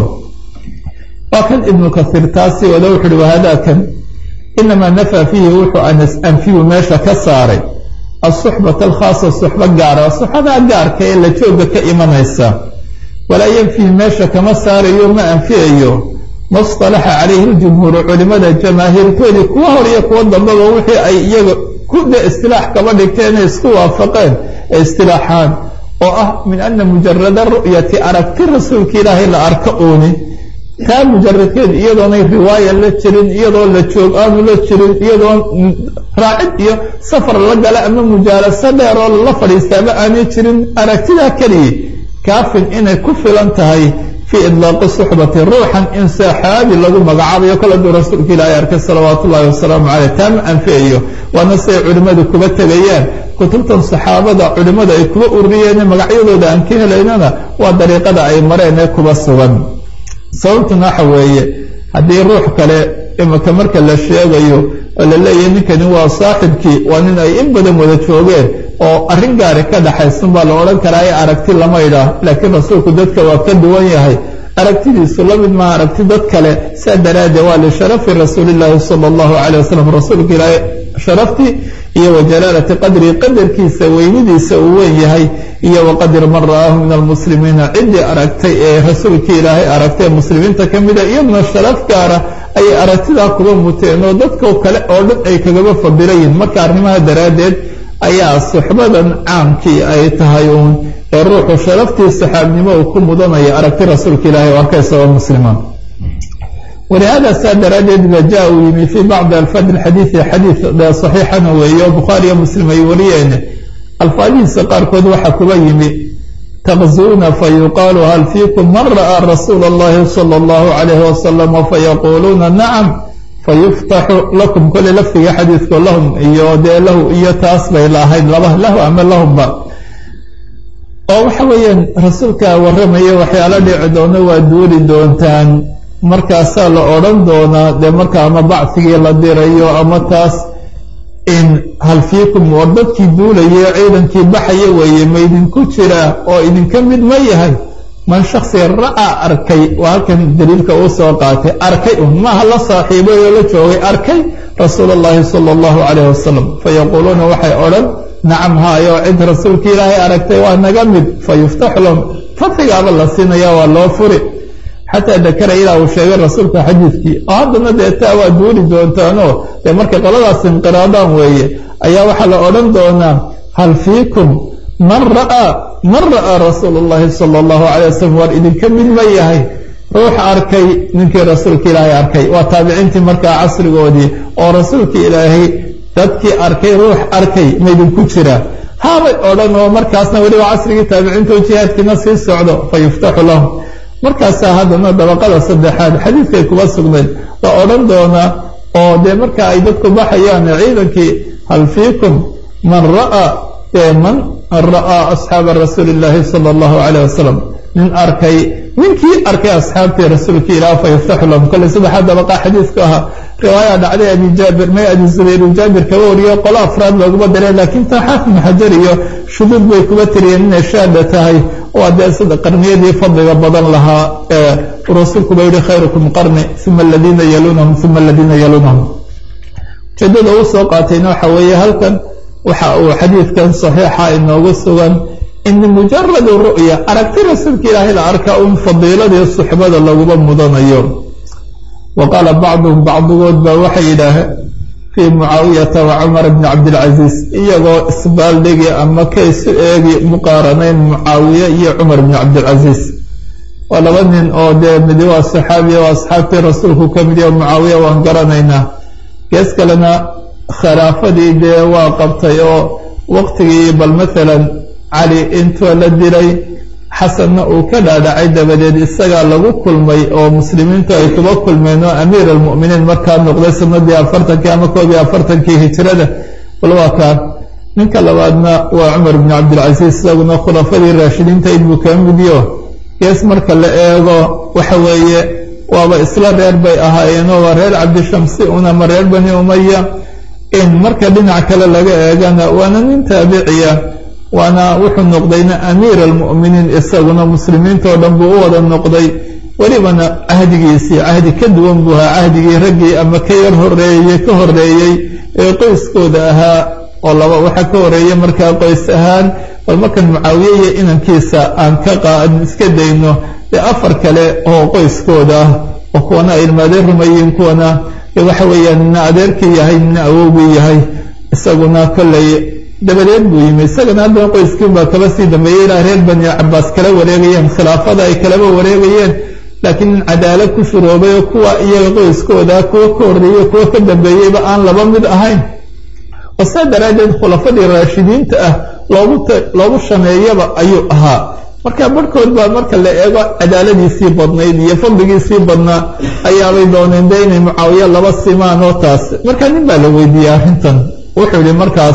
waa kan ibnu kasiir taasi wada wuxu uhi wahadaakan inamaa nafaa fiihi wuxuu anas anfiyu meesha ka saaray asuxbata alkhaasa suxbo gaara suxbadaa gaarka ee la jooga ka imanaysa walaa yanfihi meesha kama saarayo ma anfiyayo mastalaxa calayhi ljumhuuru culimada jamaahiirtoodii kuwa hor iyo kuwa dambaba wixii ay iyaga ku dhe istilaax kaba dhigteen inay isku waafaqeen ee istilaaxaan oo ah min ana mujarada ru'yati aragti rasuulka ilaahay la arko ooni taa mujaradkeed iyadoonay riwaaya la jirin iyadoo la joog aanu la jirin iyadoo raacid iyo safar la gala ama mujaalaso dheer oo lala fadhiistaaba aanay jirin aragtidaa keliya kaafin inay ku filan tahay fii idlaaqi suxbati ruuxan in saxaabi lagu magacaabayo kol hadduu rasuulka ilaahay arkay salawaatu ullahi wasalaamu caleyh taa ma anfiyayo waana siay culimmadu kuba tegayaan kutubtan saxaabada culimmadu ay kuba ururiyeen magacyadooda aan ka helaynana waa dariiqada ay mareen ee kuba sugan sababtuna waxa weeye haddii ruux kale imika marka la sheegayo oo la leeyahay ninkani waa saaxibkii waa nin ay in badan wada joogeen oo arrin gaari ka dhaxaysan baa la odhan karaa ee aragti lama idhaah laakiin rasuulku dadka waa ka duwan yahay aragtidiisu la mid maaha aragti dad kale saa daraaddeed waa lisharafi rasuulillaahi sala allahu calay wasalam rasuulka ilaahay sharaftii iyo wa jalaalati qadrihi qadarkiisa weynidiisa uu weyn yahay iyo wa qadri man ra'aahu min almuslimiina ciddii aragtay ee rasuulkii ilaahay aragtay ee muslimiinta ka mida iyaduna sharaf gaara ayay aragtidaa kuba muteen oo dadka kale oo dhan ay kagaba fadilayihin marka arrimaha daraaddeed ayaa suxbadan caamkii ay tahay uun ee ruuxu sharaftii saxaabnimo uu ku mudanaya aragti rasuulka ilaahay oo arkay isagoo muslimaan walihaada saa daraaddeed ba ja uu yimi fii bacdi alfaad alxadiidi xadiid dee saxiixana weeye oo bukhaariyo muslim ay wariyeen alfaadihiisa qaarkood waxaa kuba yimi taqzuuna fayuqaalu hal fiikum man ra'aa rasuula allahi sala allahu calayhi wasalam fayaquuluuna nacam fayuftaxu lakum kole lafdiga xadiidku lahum iyo dee lahu iyo taas bay laahayd laba lahu ama lahumba oo waxa weeyaan rasuulkaa warramaya waxyaalo dhici doono waa duuli doontaan markaasaa la odhan doonaa dee marka ama bacfigii la dirayo ama taas in hal fiikum war dadkii duulaye ciidankii baxaya weeye ma idinku jira oo idinka mid ma yahay man shaksi ra'aa arkay waa halkan daliilka uu soo qaatay arkay un maaha la saaxiibay oo la joogay arkay rasuul allahi sala allahu calayh wasalam fayaquuluuna waxay odhan nacam haayo cid rasuulka ilaahay aragtay waa naga mid fayuftaxu lahum fadxigaaba la siinaya waa loo furi xataa dakara ilaa uu sheegay rasuulka xadiidkii oo haddana dee taa waa duuli doontaanoo dee markay qoladaas inqiraadaan weeye ayaa waxaa la odhan doonaa hal fiikum man ra'aa man ra'aa rasuulu llahi sala allahu calay wasalam waar idinka mid ma yahay ruux arkay ninkii rasuulka ilaahay arkay waa taabiciintii markaa casrigoodii oo rasuulka ilaahay dadkii arkay ruux arkay ma idinku jira haabay odhan oo markaasna weliba casrigii taabiciinta oo jihaadkiina sii socdo fa yuftaxu lahum markaasaa haddana dabaqada saddexaad xadiidkay kuba sugnayd la odhan doonaa oo dee marka ay dadku baxayaan ciidankii hal fiikum man ra'aa man ra'aa asxaaba rasuuli illaahi sala allahu calayh wasalam nin arkay ninkii arkay asxaabtii rasuulkii ilaah fa yuftaxu lahum kolley saddexaad dabaqa xadiidku ahaa riwaaya dhacday abi jaabir may abi zubayr jaabir kaba wariyo qolo afraad looguma dareen laakiin taa xaafid maxajar iyo shuduud bay kuba tiriyeen inay shaada tahay waa dee sida qarniyadii fadliga badan lahaa ee rasuulku ba yihi khayrukum qarni uma aladiina yaluunahum uma aladiina yaluunahum ujeedada uu soo qaatayna waxa weeye halkan waxa uu xadiidkan saxiixa inoogu sugan in mujaradu ru'ya aragti rasuulka ilaahay la arkaa un fadiiladii suxbada laguma mudanayo wa qaala bacduhum bacdigood baa waxay yidhaaheen fii mucaawiyata wa cumar bni cabdilcasiis iyagoo isbaaldhigi ama ka isu eegi muqaaranayn mucaawiye iyo cumar bni cabdilcasiis waa laba nin oo dee midi waa saxaabiya oo asxaabtii rasuulku ka mid yaho mucaawiya waan garanaynaa gees kalena khilaafadii dee waa qabtay oo waqtigii bal maalan cali intuu la dilay xasanna uu ka dhaadhacay dabadeed isagaa lagu kulmay oo muslimiintu ay kuba kulmeen oo amiir almu'miniin markaa noqday sanadii afartankii ama koob iyo afartankii hijrada bal waa kaa ninka labaadna waa cumar bni cabdilcasiis isaguna khulafadii raashidiinta inbuu kaa midiyo gees marka la eego waxa weeye waaba isla reer bay ahaayeenoo waa reer cabdishamsi un ama reer bani umaya in marka dhinac kale laga eegana waana nin taabiciya waana wuxuu noqdayna amiir almu'miniin isaguna muslimiintao dhan buu u wada noqday welibana cahdigiisii cahdi ka duwan buu ahaa cahdigii raggii ama ka yar horeeyey ka horeeyey ee qoyskooda ahaa oo laba waxaa ka horeeyey markaa qoys ahaan bal markan mucaawiye iyo inankiisa aan ka qaan iska dayno dee afar kale oo qoyskooda ah oo kuwana ay ilmaadeen rumayiin kuwana waxa weeyaan nina adeerkii yahay nina awowgii yahay isaguna kolley dabadeed buu yimi isagana haddana qoyskiin baa kaba sii dambeeyey ilaa reer bani cabaas kala wareegayeen khilaafada ay kalaba wareegayeen laakiin nin cadaalad ku shuroobay oo kuwa iyaga qoyskooda kuwa ka horreeyey kuwa ka dambeeyeyba aan laba mid ahayn oo saa daraaddeed khulafadii raashidiinta ah loogu loogu shameeyaba ayuu ahaa marka barhkood baa marka la eego cadaaladiisii badnayd iyo fadligiisii badnaa ayaabay dooneen de inay mucaawiye laba simaan oo taas marka nin baa la weydiiyey arrintan wuxuu yihi markaas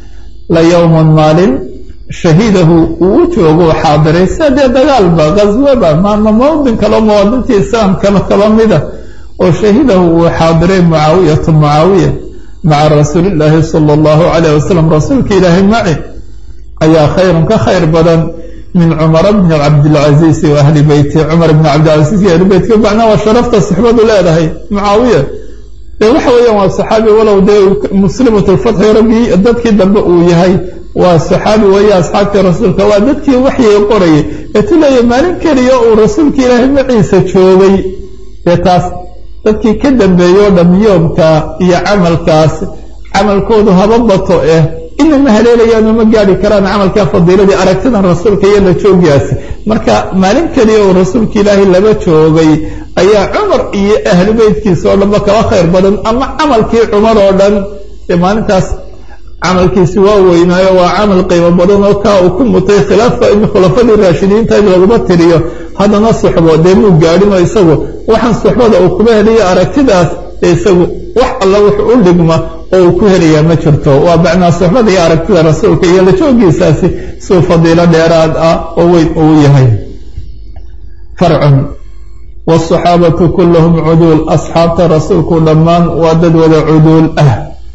la yowman maalin shahidahu uu u joogo xaadiray sia dee dagaalba qaswaba maama mawdin kaleo muwaadintii islaamkaba kaba mida oo shahidahu uu xaadiray mucaawiyatu mucaawiya maca rasuulillaahi sala allahu calayh wasalam rasuulka ilaahay maci ayaa khayrun ka khayr badan min cumara bni cabdilcasiisi wa ahli beyti cumar bni cabdilcasiis iyo ahli beytka macnaa waa sharafta sixbadu leedahay mucaawiya dee waxa weeyaan waa saxaabi walow dee muslimatulfatxi raggii dadkii dambe uu yahay waa saxaabi weeye asxaabtii rasuulka waa dadkii waxyiga qorayay ee tu leeya maalin keliya uu rasuulka ilaahay maciisa joogay dee taas dadkii ka dambeeyoo dham yoomka iyo camalkaas camalkoodu haba bato eh ina ma haleelayaan oo ma gaari karaan camalkaa fadiiladii aragtidan rasuulka iyo la joogaasi marka maalin keliya uu rasuulka ilaahay laba joogay ayaa cumar iyo ahlu beytkiisa oo dhanba kaba khayr badan ama camalkii cumar oo dhan dee maalintaas camalkiisi waa weynaayo waa camal qiimo badan oo kaa uu ku mutay khilaafa in khulafadii raashidiinta in laguma tiriyo haddana suxbo dee muu gaadhinoo isagu waxaan suxbada uu kuba heliyo aragtidaas ee isagu wax alla wuxuu u dhigma oo uu ku helayaa ma jirto waa bacnaa suxbada iyo aragtida rasuulka iyo la joogiisaasi suu fadiilo dheeraad ah oo weyn uu yahay farcun wاsaxaabatu kulluhum cuduul asxaabta rasuulku dhammaan waa dad wada cuduul ah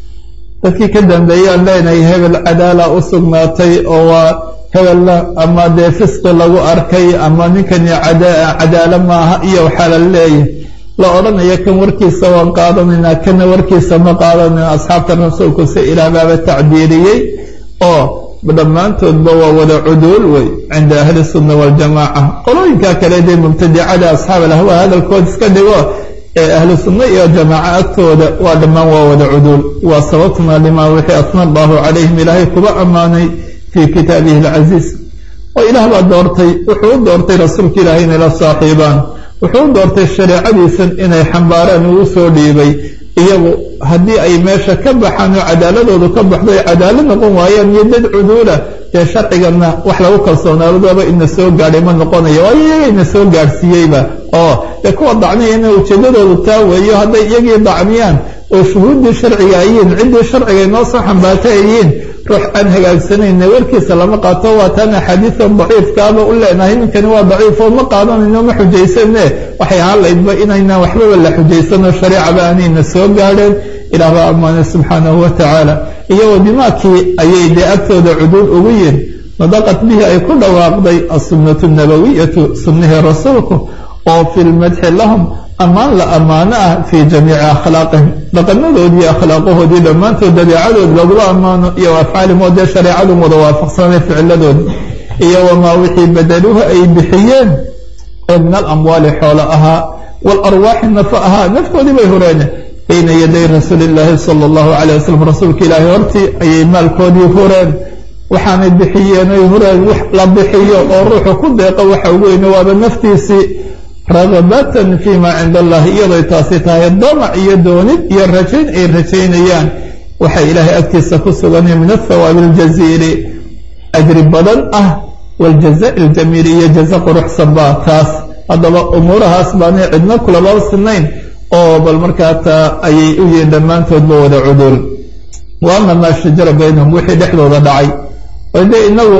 dadkii ka dambeeyaan leenahay hebel cadaala u sugnaatay oo waa hebelna ama dee fisqi lagu arkay ama ninkani cadaalo maaha iyo waxaa la leeyahay la odhanaya kan warkiisa waan qaadanaynaa kana warkiisa ma qaadanayna asxaabta rasuulku si ilaah baaba tacdiiriyey oo dhammaantoodba waa wada cuduul wey cinda ahli sunna waljamaaca qolooyinka kale dee mubtadicada asxaab alahwa hadalkood iska dhigo ee ahlu sunna iyo jamaaca agtooda waa dhammaan waa wada cuduul waa sababtuna limaa wixii asna allahu calayhim ilaahay kuba ammaanay fii kitaabihi alcasiiz oo ilaah baa doortay wuxuu u doortay rasuulka ilaahay inay la saaxiibaan wuxuu u doortay shareecadiisan inay xambaaraan uu soo dhiibay iyagu haddii ay meesha ka baxaan oo cadaaladoodu ka baxdo ay cadaalad noqon waayaan iyo dad cuduula dee sharciganna wax lagu kalsoonaadaba ina soo gaadhay ma noqonayo waayo iyaga ina soo gaadhsiiyeyba oo dee kuwa dacniyana ujeedadoodu taa weeyo hadday iyagii dacmiyaan oo shuhuuddii sharciga ayiin ciddii sharciga inoo soo xambaarta ayiin ruux aan hagaagsanayna warkiisa lama qaato waa taan axaadiidan daciifkaaba u leenahay ninkani waa daciifoo ma qaadanayno ma xujaysane waxay ahaan laydba inaynaan waxbaba la xujaysanoo shareecaba aanayna soo gaadheen ilaah baa ammaanay subxaanahu wa tacaala iyagoo dimaakii ayay dee agtooda cuduul ugu yihin nadaqat bihi ay ku dhawaaqday assunnatu nabawiyatu sunnihii rasuulku oo fi lmadxi lahum ammaan la ammaano ah fii jamiici akhlaaqihim dhaqanadoodii akhlaaqahoodii dhammaantood dabeecadood lagula ammaano iyo afcaalihim oo dee shareecadu wada waafaqsanay ficiladoodi iyo wamaa wixii badaluuha ay bixiyeen oo min alamwaali xoolo ahaa waalarwaaxi nafa ahaa naftoodii bay horeene bayna yaday rasuuli illaahi sala allahu calay wasalam rasuulka ilaahi hortii ayay maalkoodii hureen waxaanay bixiyeen ay hureen wax la bixiyo oo ruuxu ku deeqo waxa ugu weyne waaba naftiisii ragabatan fii maa cinda allahi iyadoy taasi tahay damac iyo doonid iyo rajayn ay rajaynayaan waxay ilaahay agtiisa ku suganay min athawaabi aljaziili ajri badan ah waljazai aljamiili iyo jaza quruxsan baa taas haddaba umuurahaas baanay cidno kulaba sinayn oo bal markaa taa ayay u yihiin dhammaantoodba wada cuduul wa ama maa shajara baynahum wixii dhexdooda dhacay oo dee inagu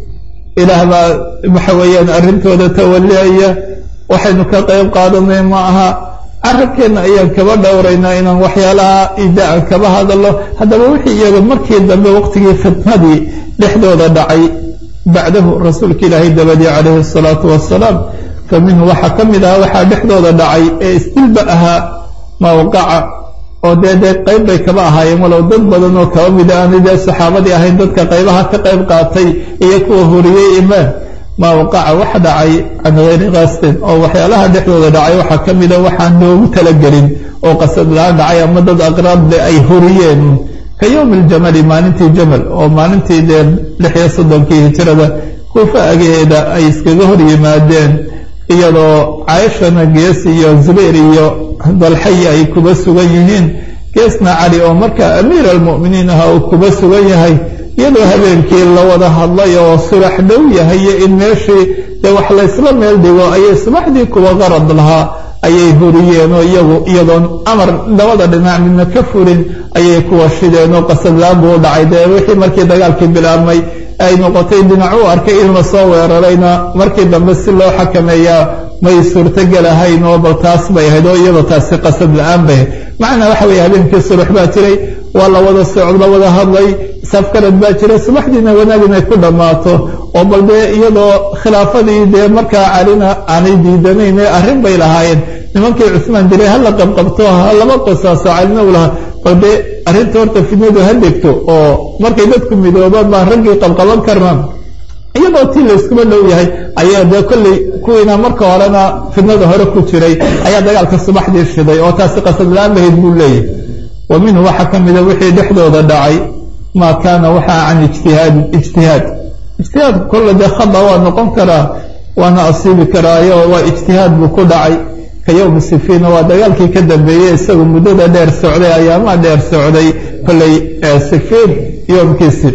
ilaah baa waxa weeyaan arrintooda tawaliaya waxaynu ka qayb qaadanay ma aha carabkeenna ayaan kaba dhowraynaa inaan waxyaalaha idaan kaba hadallo haddaba wixii iyaga markii dambe waqtigii fitnadii dhexdooda dhacay bacdahu rasuulka ilaahay dabadii calayhi asalaatu wassalaam fa minhu waxaa ka mid ahaa waxaa dhexdooda dhacay ee istilba ahaa mawqaca oo dee dee qayb bay kaba ahaayeen walow dad badan oo kaba mida aanay dee saxaabadii ahayn dadka qaybaha ka qayb qaatay iyo kuwa horiyey imaan maa waqaca wax dhacay can hayri qasdin oo waxyaalaha dhexdooda dhacay waxaa ka mida waxaan loogu talagelin oo qasad la-aan dhacay ama dad aqraadle ay horiyeen ka yowmi aljamali maalintii jamal oo maalintii dee lix iyo soddonkii hijirada kuufa agaheeda ay iskaga hor yimaadeen iyadoo caaishana gees iyo zubayr iyo dalxayi ay kuba sugan yihiin geesna cali oo markaa amiir almu'miniin aha uu kuba sugan yahay iyadoo habeenkii la wada hadlay oo surax dhow yahay iyo in meeshii dee wax laysla meel dhigo ayay subaxdii kuwa qarad lahaa ayay horiyeen oo iyagu iyadoon amar labada dhinac midna ka furin ayay kuwa shideen oo qasadlaan buu u dhacay dee wixii markii dagaalkii bilaabmay ay noqotay dhinac u arkay in lasoo weerarayna markii dambe si loo xakameeyaa may suurtogelahayn oo bal taas bay ahayd oo iyadoo taasi qasad la-aan bay ahayd macnaa waxa weeye habeenkii subax baa jiray waa la wada socod la wada hadlay safkarad baa jiray subaxdiina wanaag inay ku dhammaato oo bal dee iyadoo khilaafadii dee markaa calina aanay diidanayn arrin bay lahaayeen nimankii cusmaan dilay hala qabqabto ha laba qisaaso calina u lahaa bal dee arrinta horta fidnadu ha degto oo markay dadku midoobaan baan raggii qabqaban karnaan iyadoo tii layskuma dhow yahay ayaa dee kolley kuwiina marka horena fidnada hore ku jiray ayaa dagaalka subaxdii shiday oo taasi qasad la-aan lahayd buu leeyahay wa minhu waxaa ka mida wixii dhexdooda dhacay maa kaana waxaa can ijtihaadin ijtihaad ijtihaadku kolle dee khada waa noqon karaa waana asiibi karaayo waa ijtihaad buu ku dhacay ka yowmi sifiina waa dagaalkii ka dambeeyey isagu muddada dheer socday ayaamaha dheer socday kolley sifiin yoomkiisi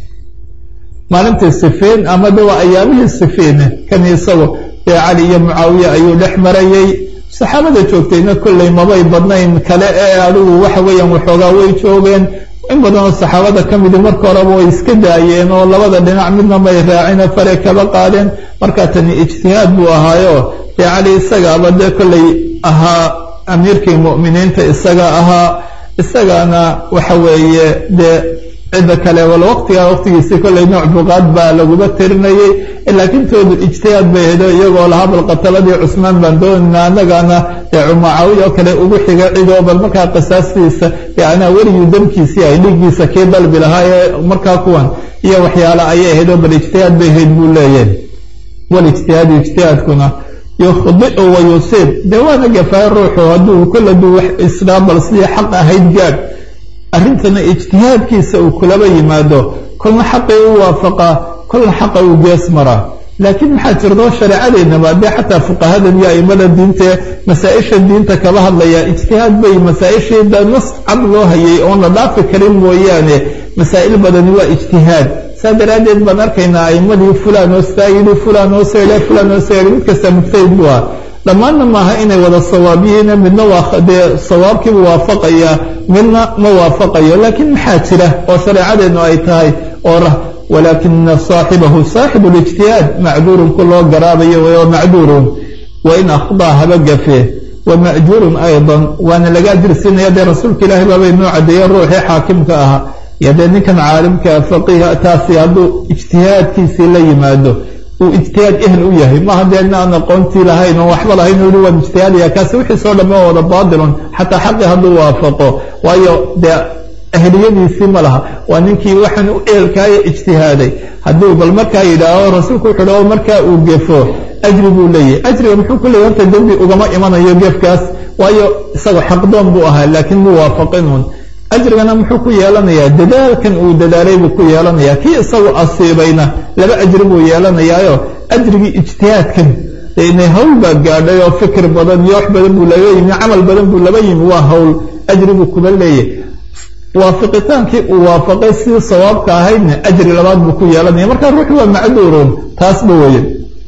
maalintii sifiin ama de waa ayaamihii sifiine kan isagu dee cali iyo mucaawiya ayuu dhex marayey saxaabada joogtayna kolley mabay badnayn kale ee adigu waxa weeyaan waxoogaa way joogeen in badanoo saxaabada ka midi marka horeba way iska daayeen oo labada dhinac midna may raacine fare kaba qaadeen markaa tani ijtihaad buu ahaayo dee cali isagaaba dee kolley ahaa amiirkii mu'miniinta isaga ahaa isagana waxa weeye dee cidda kale wal waqtigaa waqtigiisii kolley nooc buqaad baa laguma tirinayey laakiin toodu ijtihaad bay hedo iyagoo lahaa bal qataladii cusmaan baan doonayna annagana dee cumacaawiya oo kale ugu xiga cidoo bal markaa qisaastiisa anaa weligii damkiisii ay dhiiggiisa kii dalbi lahaa ee markaa kuwan iyo waxyaale ayay ahayd oo bal ijtihaad bay ahayd buu leeyahay walijtihaadu ijtihaadkuna yukhdiu wa yusiib dee waana gafaay ruuxu hadduu kol haduu wax isdhaa bal sidii xaq ahayd gaadh arrintana ijtihaadkiisa uu kulaba yimaado kolna xaqii u waafaqaa kolna xaqa uu gees maraa laakiin maxaa jirto shareecadeennaba dee xataa fuqahadan iyo aimada diintae masaa-isha diinta kaba hadlaya ijtihaad bay masaa-ishii da nas cad loo hayay oon la dhaafi karin mooyaane masaa'il badani waa ijtihaad saa daraaddeed baan arkaynaa aimadii fulan oo saa yidhi fulan oo sayla fulan oo sayidhi mid kasta mujtahid buu ah dhammaanna maaha inay wada sawaab yihiin midna waa dee sawaabkiibu waafaqaya midna ma waafaqayo laakiin maxaa jira oo shareecadeennu ay tahay oo walaakina saaxibahu saaxibu lijtihaad macduurun ku loo garaabayo wa macduurun wain akhdaa haba gafee wa ma'juurun aydan waana laga ajirsiinaya dee rasuulka ilaahi baabay noo cadeeye ruuxii xaakimka ahaa iyo dee ninkan caalimka faqiiha taasi hadduu ijtihaadkiisii la yimaado uu ijtihaad ehel u yahay maaha dee inaan aqoontii lahayn oo waxba lahayn u yihi waan ijtihaadaya kaasi wixiisoo dhamme waa wada baatilun xataa xaqii hadduu waafaqo waayo dee ahliyadiisii ma laha waa ninkii waxaan u eelkaayo ijtihaaday hadduu bal markaa yidhaaho rasuulku wuxuu dha markaa uu gefo ajri buu leeyahy ajriga muxuu ku leeyay horta dembi ugama imanayo gefkaas waayo isagoo xaqdoon buu ahaa laakiin muu waafaqinuun ajrigana muxuu ku yeelanayaa dadaalkan uu dadaalay buu ku yeelanayaa kii isagu asiibayna laba ajri buu yeelanayaayo ajrigii ijtihaadkan inay hawl baa gaadhay oo fikir badan iyo wax badan buu laga yimi camal badan buu laba yimi waa hawl ajri buu kuba leeyahy waafiqitaankii uu waafaqay sidii sawaabka ahaydna ajri labaad buu ku yeelanaya marka ruuxu waa macduurun taasba weye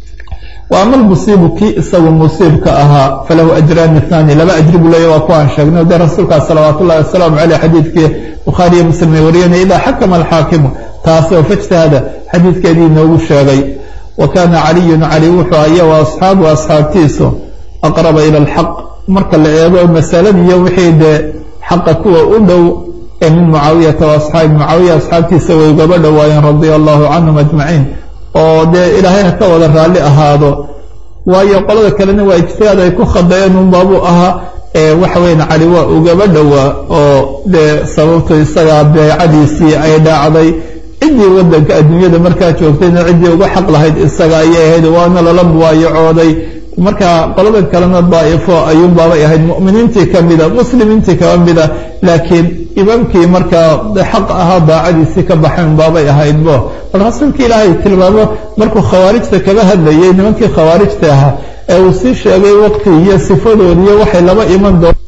wa ama almusiibu kii isagu musiibka ahaa falahu ajraani ithani laba ajri buu leeya waa kuwaan sheegnay dee rasuulkaas salawaat ullahi wasalaamu caleyh xadiidkii bukhaari iyo muslim ay wariyanay idaa xakama alxaakimu taasoo fajtahada xadiidkeedii inoogu sheegay wa kaana caliyun cali wuxuu aya wa asxaabu asxaabtiisu aqraba ila alxaq marka la eego masaladiiyo wixii dee xaqa kuwa u dhow ee min mucaawiyata wa asxaabi mucaawiya asxaabtiisa way ugaba dhowaayeen radia allahu canhum ajmaciin oo dee ilaahay ha ka wada raalli ahaado waayo qolada kalena waa ijtihaad ay ku khadayeen unbaabuu ahaa waxa weyan cali waa ugaba dhowaa oo dee sababtu isagaa beecadiisii ay dhacday ciddii wadanka adduunyada markaa joogtayna ciddii uga xaq lahayd isaga ayay ahayd waana lala muwaayacooday marka qoladan kalena daa'ifo ayuunbaabay ahayd mu'miniintii ka mida muslimiintii kaba mida laakiin imaamkii markaa xaq ahaa daacadiisii ka baxayn baabay ahaydbo bal rasuulka ilaahay tilmaamo markuu khawaarijta kaba hadlayay nimankii khawaarijta ahaa ee uu sii sheegay waqti iyo sifadoodiiyo waxay laba iman doon